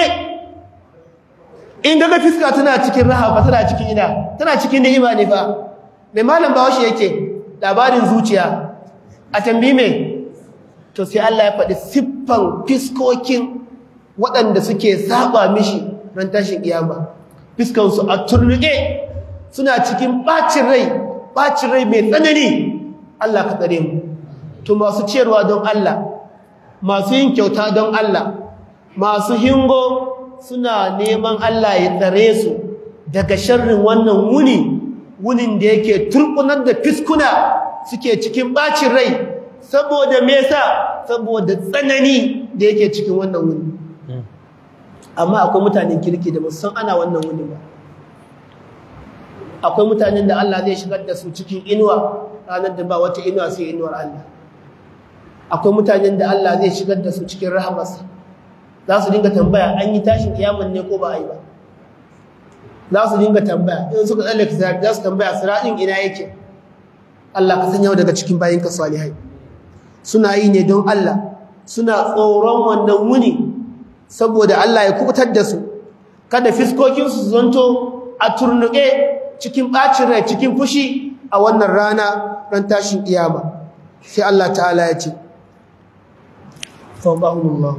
in gaga fiska tana cikin raha fa tana cikin ina tana cikin ni'ima ne fa mai malam bawashi yake labarin zuciya a tambi me to sai Allah ya faɗi siffan fiskokin waɗanda suke saba mishi ran tashin kiyama fiskan su a turnuke suna cikin bacin rai bacin rai mai tsanani Allah ka tsare mu to masu ciyarwa don Allah masu yin kyauta don Allah masu hingo suna neman Allah ya tsare su daga sharrin wannan wuni wunin da yake turkunar da fiskuna suke cikin bacin rai saboda me yasa saboda tsanani da yake cikin wannan wuni amma akwai mutanen kirki da musan ana wannan wuni ba akwai mutanen da Allah zai shigar da su cikin inuwa ranar da ba wata inuwa sai inuwar Allah akwai mutanen da Allah zai shigar da su cikin rahamarsa za su dinga tambaya an yi tashin kiyamun ne ko ba a yi ba za su dinga tambaya in suka tsallake sirat za su tambaya siratin ina yake Allah ka sanya daga cikin bayinka salihai suna yi ne don Allah suna tsoron wannan wuni saboda Allah ya kubutar da su kada fiskokinsu su zanto a turnuke cikin ɓacin rai cikin fushi a wannan rana ran tashin kiyama sai Allah ta'ala ya ce fawqahumullah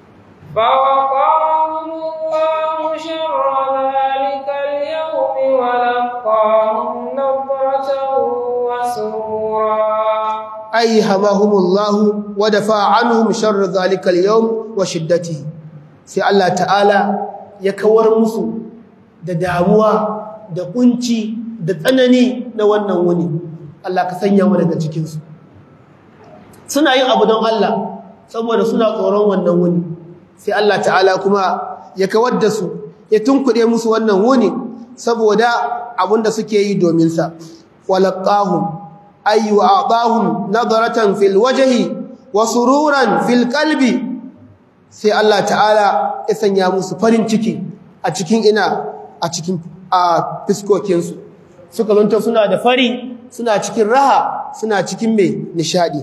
فوقاهم الله شر ذلك اليوم ولقاهم نظرة وسرورا أي همهم الله ودفع عنهم شر ذلك اليوم وشدته sai Allah ta'ala ya kawar musu da damuwa da kunci da tsanani na wannan wuni Allah ka sanya mu daga cikin su suna yin abu don Allah saboda suna tsoron wannan wuni sai Allah ta'ala kuma ya kawar da su ya tunkuɗe musu wannan wuni saboda abinda suke yi domin sa walaqahum ay wa'adahum nadaratan fil wajhi wa sururan fil qalbi sai Allah ta'ala ya sanya musu farin ciki a cikin ina a cikin a fiskokin su suka zonta suna da fari suna cikin raha suna cikin mai nishadi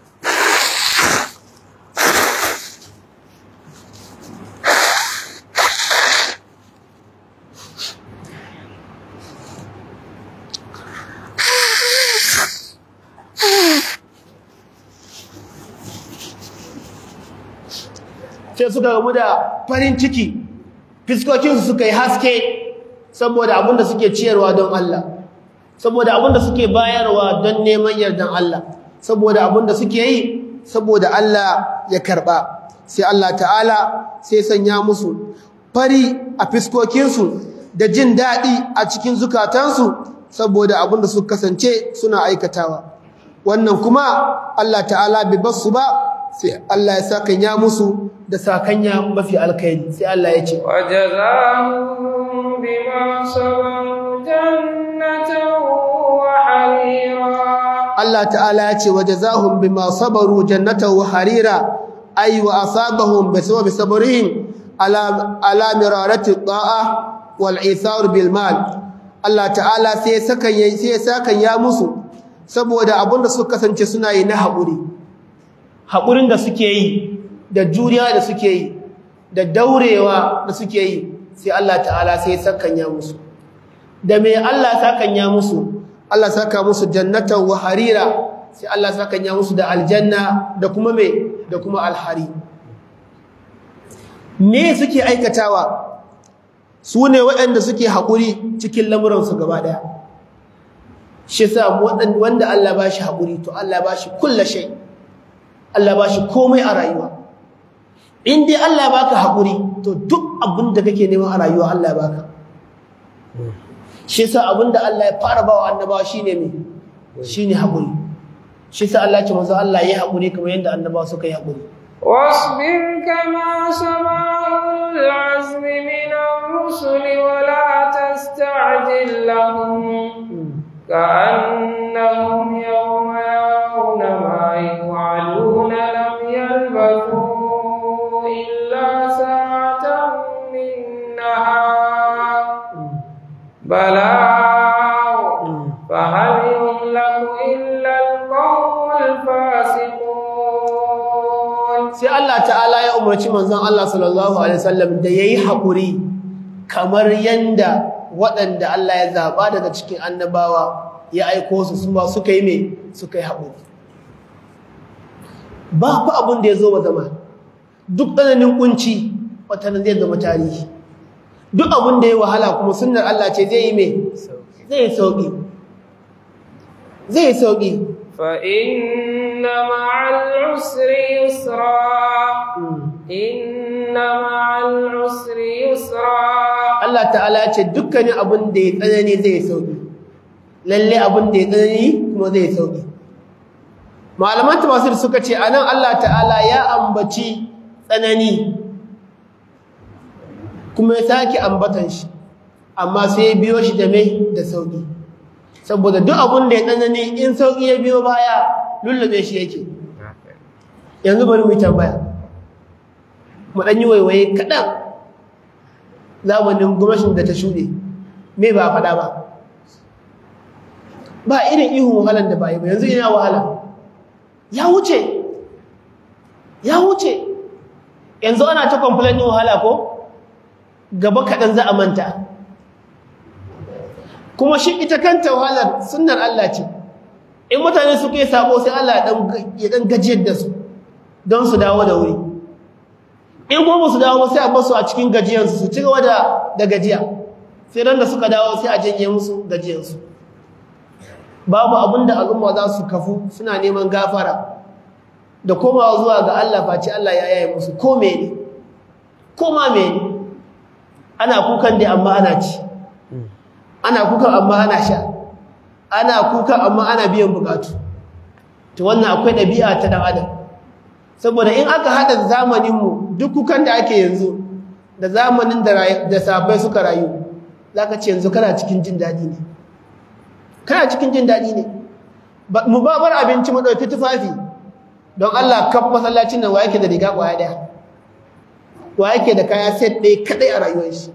sai suka gamu da farin ciki fiskokinsu suka yi haske saboda abinda suke ciyarwa don Allah saboda abinda suke bayarwa don neman yardan Allah saboda abinda suke yi saboda Allah ya karba sai Allah ta'ala sai sanya musu fari a fiskokinsu da jin daɗi a cikin zukatansu saboda abinda suka kasance suna aikatawa wannan kuma Allah ta'ala bai basu ba sai Allah ya sakanya musu da sakanya mafi alkhairi sai Allah ya ce وجزاهم بما صبروا جنة وحريرا Allah ta'ala ya ce wajazahum bima sabaru jannatan wa harira ay wa asabahum bisababi sabrihim ala ala mirarati ta'a wal isar bil mal Allah ta'ala sai sakan yayi sai sakan ya musu saboda abinda suka kasance suna yi na haƙuri haƙurin da suke yi da juriya da suke yi da daurewa da suke yi sai Allah ta'ala sai sakanya musu da me Allah sakanya musu Allah saka musu jannatan wa harira sai Allah sakanya musu da aljanna da kuma me da kuma alhari me suke aikatawa su ne waɗanda suke haƙuri cikin lamuransu gaba ɗaya shi sa wanda Allah ba shi haƙuri to Allah ba shi kulla shai Allah ba shi komai a rayuwa in dai Allah baka haƙuri to duk abin da kake nema a rayuwa Allah baka shi yasa abin da Allah ya fara bawa annabawa shine me shine haƙuri shi yasa Allah ya ce manzo Allah yayi haƙuri kamar yadda annabawa suka yi haƙuri واصبر كما صبر أولو العزم من الرسل ولا تستعجل لهم كأنهم يوم يرون ما يوعدون لم يلبثوا إلا بلاغ فهل يهلك إلا القوم الفاسقون sai Allah ta'ala ya umarci manzon Allah sallallahu alaihi wasallam da yayi hakuri kamar yanda waɗanda Allah ya zaba daga cikin annabawa ya aiko su su ma suka yi me suka yi hakuri ba fa abun da ya zo wa zama duk tsananin kunci wata zai zama tarihi duk abun da ya wahala kuma sunnar Allah ce zai yi me zai yi sauki zai yi sauki فإن مع العسر يسرا إن مع العسر يسرا Allah ta'ala ce dukkanin abin da ya tsanani zai sauki lalle abin da ya tsanani kuma zai sauki malaman tafsir suka ce anan Allah ta'ala ya ambaci tsanani kuma ya sake ambatan shi amma sai ya biyo shi da mai da sauki saboda duk abin da ya tsanani in sauki ya biyo baya lullube shi yake yanzu bari mu yi tambaya mu ɗan yi waiwaye kaɗan zamanin gwamnatin da ta shuɗe me ba a faɗa ba ba irin ihun wahalar da ba yi ba yanzu ina wahala ya wuce ya wuce yanzu ana ta complain ɗin wahala ko gaba kaɗan za a manta kuma shi ita kanta wahalar sunnar Allah ce in mutane suka yi sabo sai Allah ya ɗan gajiyar da su don su dawo da wuri in kuma su dawo sai a basu a cikin gajiyarsu su ci gaba da gajiya sai ran da suka dawo sai a janye musu gajiyarsu babu abin da al'umma za su kafu suna neman gafara da komawa zuwa ga Allah face Allah ya yaye musu ko mene ko ma mene ana kukan dai amma ana ci ana kukan amma ana sha ana kukan amma ana biyan bukatu to wannan akwai ɗabi'a ta ɗan adam saboda in aka haɗa zamaninmu duk kukan da ake yanzu da zamanin da sabai suka rayu za ka ce yanzu kana cikin jin daɗi ne kana cikin jin daɗi ne mu ba bar abinci mu ɗauki tufafi don Allah kan masallacin nan wa yake da riga ƙwaya ɗaya wa yake da kaya set ɗaya kaɗai a rayuwar shi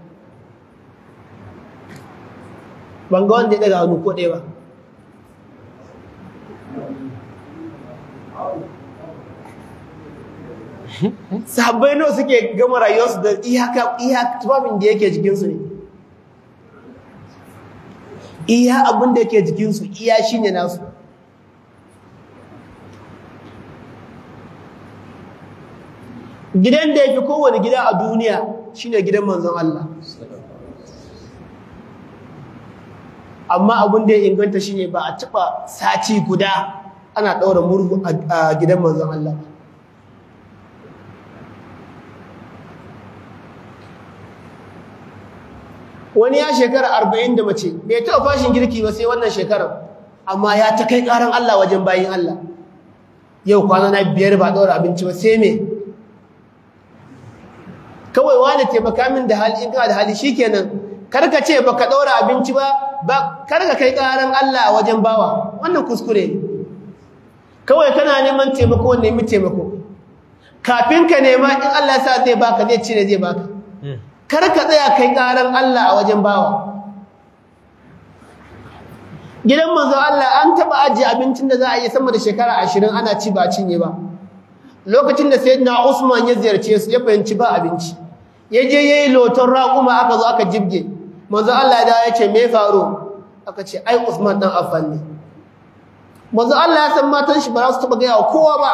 ban ga wanda ya ɗaga hannu ko ɗaya ba sahabbai nawa suke gama rayuwarsu da iyaka iya tufafin da yake jikinsu ne iya abin da yake jikinsu iya shi ne nasu gidan da ya fi kowane gida a duniya shi ne gidan manzon Allah amma abin da ya inganta shi ne ba a taɓa sati guda ana ɗaura murhu a gidan manzon Allah ba wani ya shekara arba'in da mace bai taɓa fashin girki ba sai wannan shekarar amma ya ta kai ƙaran Allah wajen bayin Allah yau kwana na biyar ba ɗaura abinci ba sai me kawai wani taimaka min da hali in kana da hali shikenan karka ce baka ɗaura abinci ba karka kai ƙaran Allah a wajen bawa wannan kuskure kawai kana neman taimako nemi taimako kafin ka nema in Allah ya sa zai baka zai cire zai baka kar ka tsaya kai karan Allah a wajen bawa gidan manzo Allah an taba ajiye abincin da za a yi sama da shekara ashirin ana ci ba cinye ba lokacin da sayyidina Usman ya ziyarce su ya fahimci ba abinci ya je yayi loton raƙuma aka zo aka jibge manzo Allah ya ce me faru aka ce ai Usman dan Affan ne manzo Allah ya san matan shi ba za su taba ga kowa ba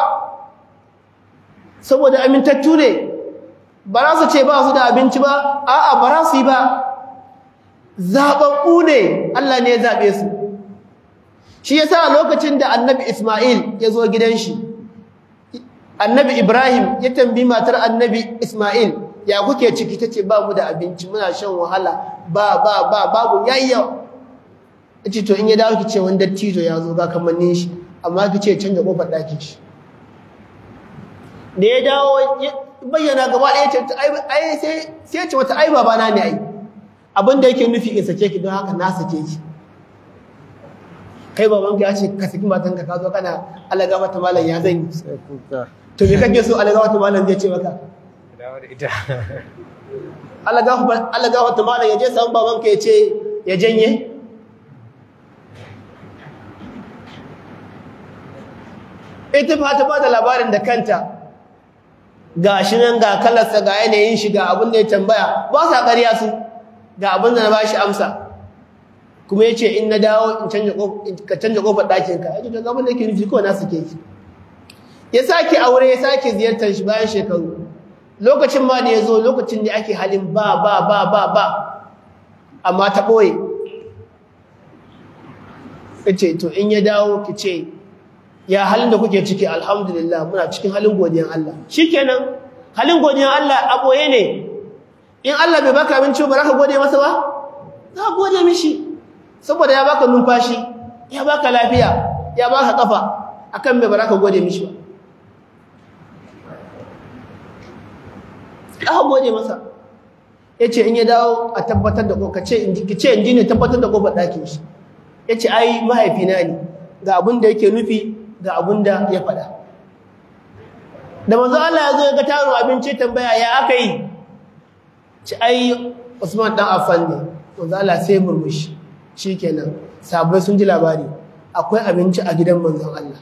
saboda amintattu ne ba za su ce ba su da abinci ba a'a ba za su yi ba zaɓaɓɓu ne Allah ne ya zaɓe su shi yasa lokacin da annabi Ismail ya zo gidan shi annabi Ibrahim ya tambi matar annabi Ismail ya kuke ciki tace ba mu da abinci muna shan wahala ba ba ba babu yayya yace to in ya dawo kice wani dattijo ya zo ga kamannin shi amma kice canja kofar ɗakin shi da ya dawo bayyana gaba ɗaya ce ai sai sai ce wata ai babana ne ai abin da yake nufi in sake ki don haka na sake ki kai babanka ya ce ka saki matanka ka zo kana alaga mata malam ya zan yi sai kuka to me kake so alaga mata malam zai ce maka dawo da ita alaga alaga mata malam ya je samu babanka ya ce ya janye ita fa ta ba da labarin da kanta ga shi nan ga kalarsa ga yanayin shi ga abin da ya tambaya ba sa ƙarya su ga abin da na ba shi amsa kuma ya ce in na dawo in ka canja ƙofar ɗakinka ya ce ta abin da ke nufi kawai na suke ki ya sake aure ya sake ziyartar shi bayan shekaru lokacin ma da ya zo lokacin da ake halin ba ba ba ba ba amma ta ɓoye ya ce to in ya dawo ki ce ya halin da kuke ciki alhamdulillah muna cikin halin godiyan Allah shikenan halin godiyan Allah a ɓoye ne in Allah bai baka abinci ba za ka gode masa ba za ka gode mishi saboda ya baka numfashi ya baka lafiya ya baka kafa akan me ba za ka gode mishi ba aka gode masa ya ce in ya dawo a tabbatar da ka ce in ji ne tabbatar da kofar ɗakin shi ya ce ai mahaifina ne ga abin da yake nufi ga abin da ya faɗa da manzo Allah ya zo ya ga tarin abinci tambaya ya aka yi ci ai Usman dan Affan ne manzo Allah sai murmushi shikenan sabai sun ji labari akwai abinci a gidan manzon Allah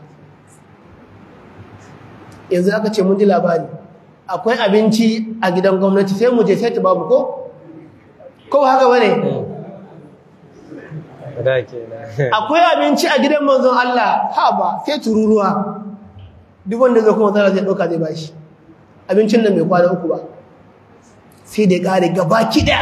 yanzu aka ce mun ji labari akwai abinci a gidan gwamnati sai mu je sai ta babu ko ko haka bane akwai abinci a gidan manzon Allah ha ba sai tururuwa duk wanda zai kuma tsara zai dauka zai bashi abincin nan mai kwana uku ba sai da kare gaba kida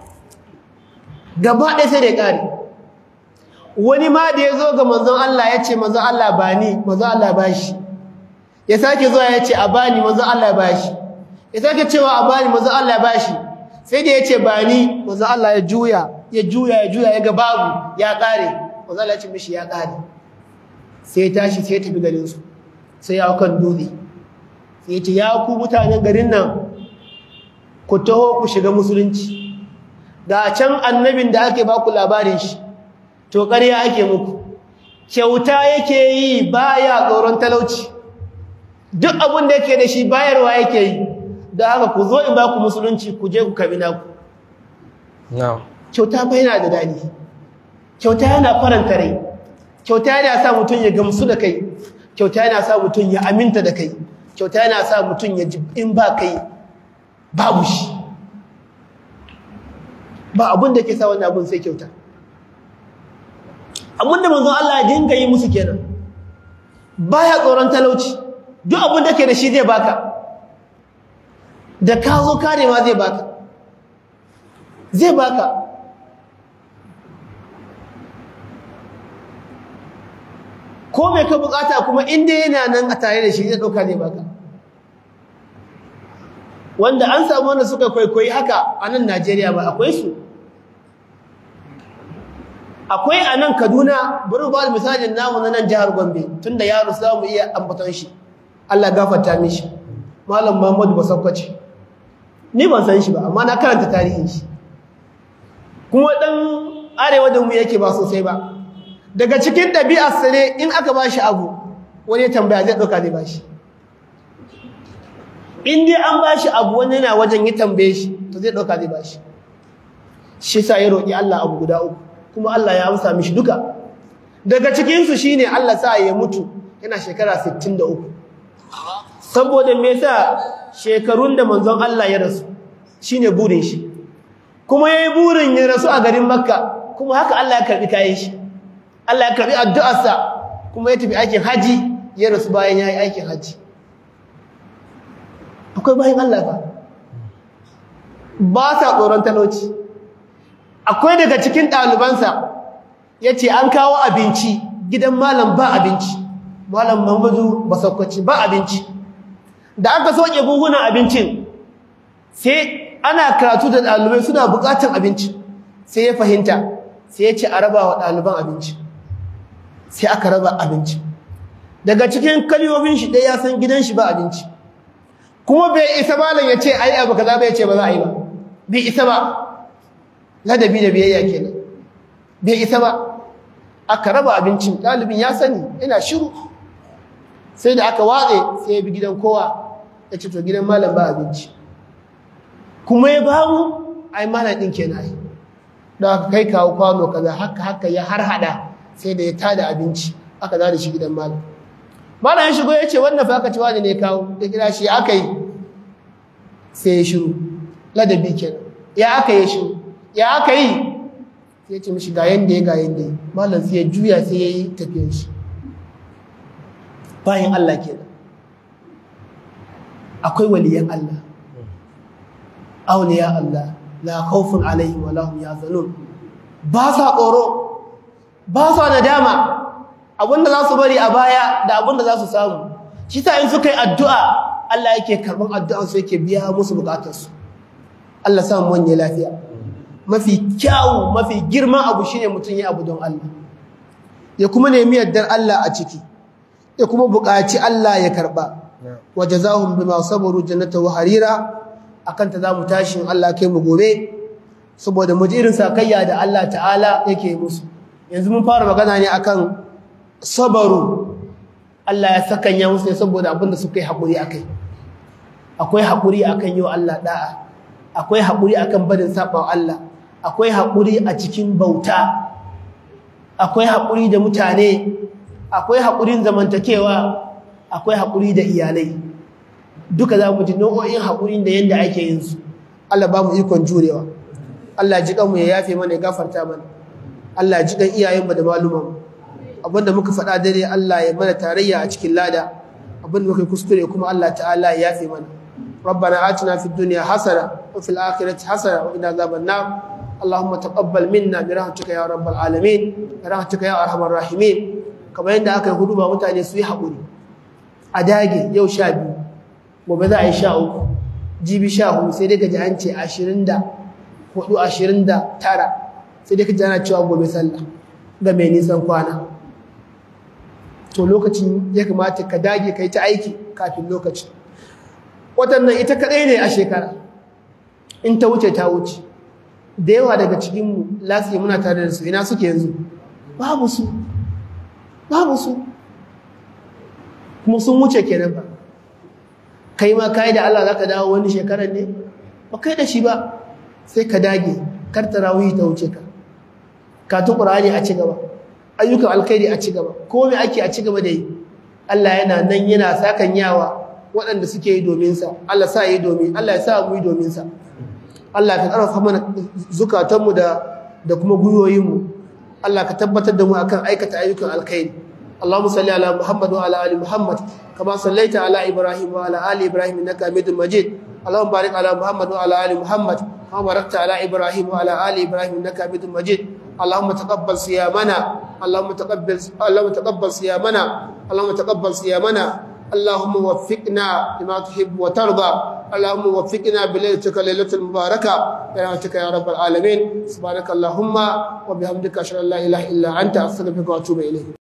gaba ɗaya sai da kare wani ma da ya zo ga manzon Allah ya ce manzon Allah ba ni manzon Allah ba shi ya sake zuwa ya ce a bani manzon Allah ba shi ya sake cewa a bani manzon Allah ba shi sai da ya ce ba ni manzon Allah ya juya ya juya ya juya ya ga babu ya kare manzon Allah ya ce mishi ya kare sai ya tashi sai ya tafi garin su sai ya kan dutse sai ya ce ya ku mutanen garin nan ku taho ku shiga musulunci ga can annabin da ake ba ku labarin shi to ƙarya ake muku kyauta yake yi baya tsoron talauci duk abin da yake da shi bayarwa yake yi da haka ku zo in ba ku musulunci ku je ku kabi naku kyauta fa yana da daɗi kyauta yana faranta rai kyauta yana sa mutum ya gamsu da kai kyauta yana sa mutum ya aminta da kai kyauta yana sa mutum ya ji in ba kai babu shi ba abin da ke sa wannan abin sai kyauta abin da manzon Allah ya dinga yi musu kenan baya tsoron talauci duk abin da ke da shi zai baka da ka zo karewa zai baka zai baka ko mai ka bukata kuma inda yana nan a tare da shi zai dauka zai baka wanda an samu wanda suka kwaikwayi haka a nan Najeriya ba akwai su akwai a nan Kaduna bari ba misalin namu na nan jihar Gombe tunda yaro za mu iya ambaton shi Allah gafarta mishi Malam Muhammadu Basakwace ni ban san shi ba amma na karanta tarihin shi kuma dan arewa da mu yake ba sosai ba daga cikin ɗabi'ar sare in aka ba shi abu wani tambaya zai ɗauka zai ba shi in dai an ba shi abu wani yana wajen yi tambaye shi to zai ɗauka zai ba shi shi sa ya roƙi Allah abu guda uku kuma Allah ya amsa mishi duka daga cikinsu shi ne Allah sa ya mutu yana shekara 63 saboda me yasa shekarun da manzon Allah ya rasu shine burin shi kuma yayi burin ya rasu a garin Makka kuma haka Allah ya karbi kayan shi Allah ya karbi addu'arsa kuma ya tafi aikin haji ya rasu bayan yayi aikin haji akwai bayan Allah ba ba sa tsoron talauci akwai daga cikin ɗalibansa ya ce an kawo abinci gidan malam ba abinci malam Muhammadu Basakwaci ba abinci da aka soke buhunan abincin sai ana karatu da ɗalibai suna buƙatar abinci sai ya fahimta sai ya ce a raba wa ɗaliban abinci sai aka raba abinci daga cikin kalyomin shi ɗaya ya san gidan shi ba abinci kuma bai isa malam ya ce ai abu kaza bai ce ba za a yi ba bai isa ba ladabi da biyayya kenan bai isa ba aka raba abincin ɗalibin ya sani yana shiru sai da aka watse sai ya bi gidan kowa ya ce to gidan malam ba abinci kuma ya ba mu ai malam ɗin kenan ai da aka kai kawo kwano kaza haka haka ya har hada sai da ya tada abinci aka da shi gidan malam malam ya shigo ya ce wannan fa aka ci wani ne kawo ya kira shi aka yi sai ya shiru ladabi kenan ya aka yi shiru ya aka yi sai ya ce mishi ga yanda ya ga yanda ya malam sai ya juya sai ya yi tafiyar shi bayan Allah kenan akwai waliyan Allah auliya Allah la khawfun alaihim wa lahum yahzanun ba sa tsoro ba sa nadama abinda za su bari a baya da abinda za su samu shi ta in suka yi addu'a Allah yake karɓar addu'an su yake biya musu bukatarsu Allah sa mu wanye lafiya mafi kyawu mafi girman abu shine mutum ya abu don Allah ya kuma nemi yardar Allah a ciki ya kuma buƙaci Allah ya karɓa wa jazahum bima sabaru jannata wa harira akan ta zamu tashi in Allah kai mu gobe saboda mu ji irin sakayya da Allah ta'ala yake musu yanzu mun fara magana ne akan sabaru Allah ya sakanya musu ne saboda abinda suka yi haƙuri akai akwai haƙuri akan yi wa Allah da'a akwai haƙuri akan barin saɓan Allah akwai haƙuri a cikin bauta akwai haƙuri da mutane akwai haƙurin zamantakewa akwai haƙuri da iyalai duka za mu ji nau'o'in haƙurin da yadda ake yin su Allah ba mu ikon jurewa Allah ji kanmu ya yafe mana ya gafarta mana Allah ji kan iyayenmu da malumanmu abinda muka faɗa dare Allah ya mana tarayya a cikin lada abinda muka kuskure kuma Allah ta'ala ya yafe mana ربنا آتنا في الدنيا حسنة وفي الآخرة حسنة وقنا عذاب النار اللهم تقبل منا برحمتك يا رب العالمين برحمتك يا أرحم الراحمين kamar yadda aka yi hudu ba mutane su yi haƙuri a dage yau sha biyu gobe za a yi sha uku jibi sha hudu sai dai ka ji an ce ashirin da hudu ashirin da tara sai dai ka ji ana cewa gobe sallah ga mai nisan kwana to lokacin ya kamata ka dage ka yi ta aiki kafin lokacin waɗannan ita kaɗai ne a shekara in ta wuce ta wuce da yawa daga cikinmu lasiya muna tare da su ina suke yanzu babu su babu su kuma sun wuce kenan ba kai ma kai da Allah zaka dawo wani shekarar ne ba kai da shi ba sai ka dage kar tarawih ta wuce ka katun qur'ani a ci gaba ayyukan alkhairi a ci gaba ko me ake a ci gaba da yi Allah yana nan yana sakan yawa waɗanda suke yi domin sa Allah sa yi domin Allah ya sa mu yi domin sa Allah ka karfafa mana zukatanmu da da kuma guyoyinmu Allah ka tabbatar da mu akan aikata ayyukan alkhairi Allahumma salli ala Muhammad wa ala ali Muhammad kama sallaita ala Ibrahim wa ala ali Ibrahim innaka Hamidum Majid Allahumma barik ala Muhammad wa ala ali Muhammad kama barakta ala Ibrahim wa ala ali Ibrahim innaka Hamidum Majid Allahumma taqabbal siyamana Allahumma taqabbal Allahumma taqabbal siyamana Allahumma taqabbal siyamana اللهم وفقنا لما تحب وترضى اللهم وفقنا بليلتك ليلة المباركة برحمتك يا رب العالمين سبحانك اللهم وبحمدك اشهد ان لا اله الا انت استغفرك واتوب اليك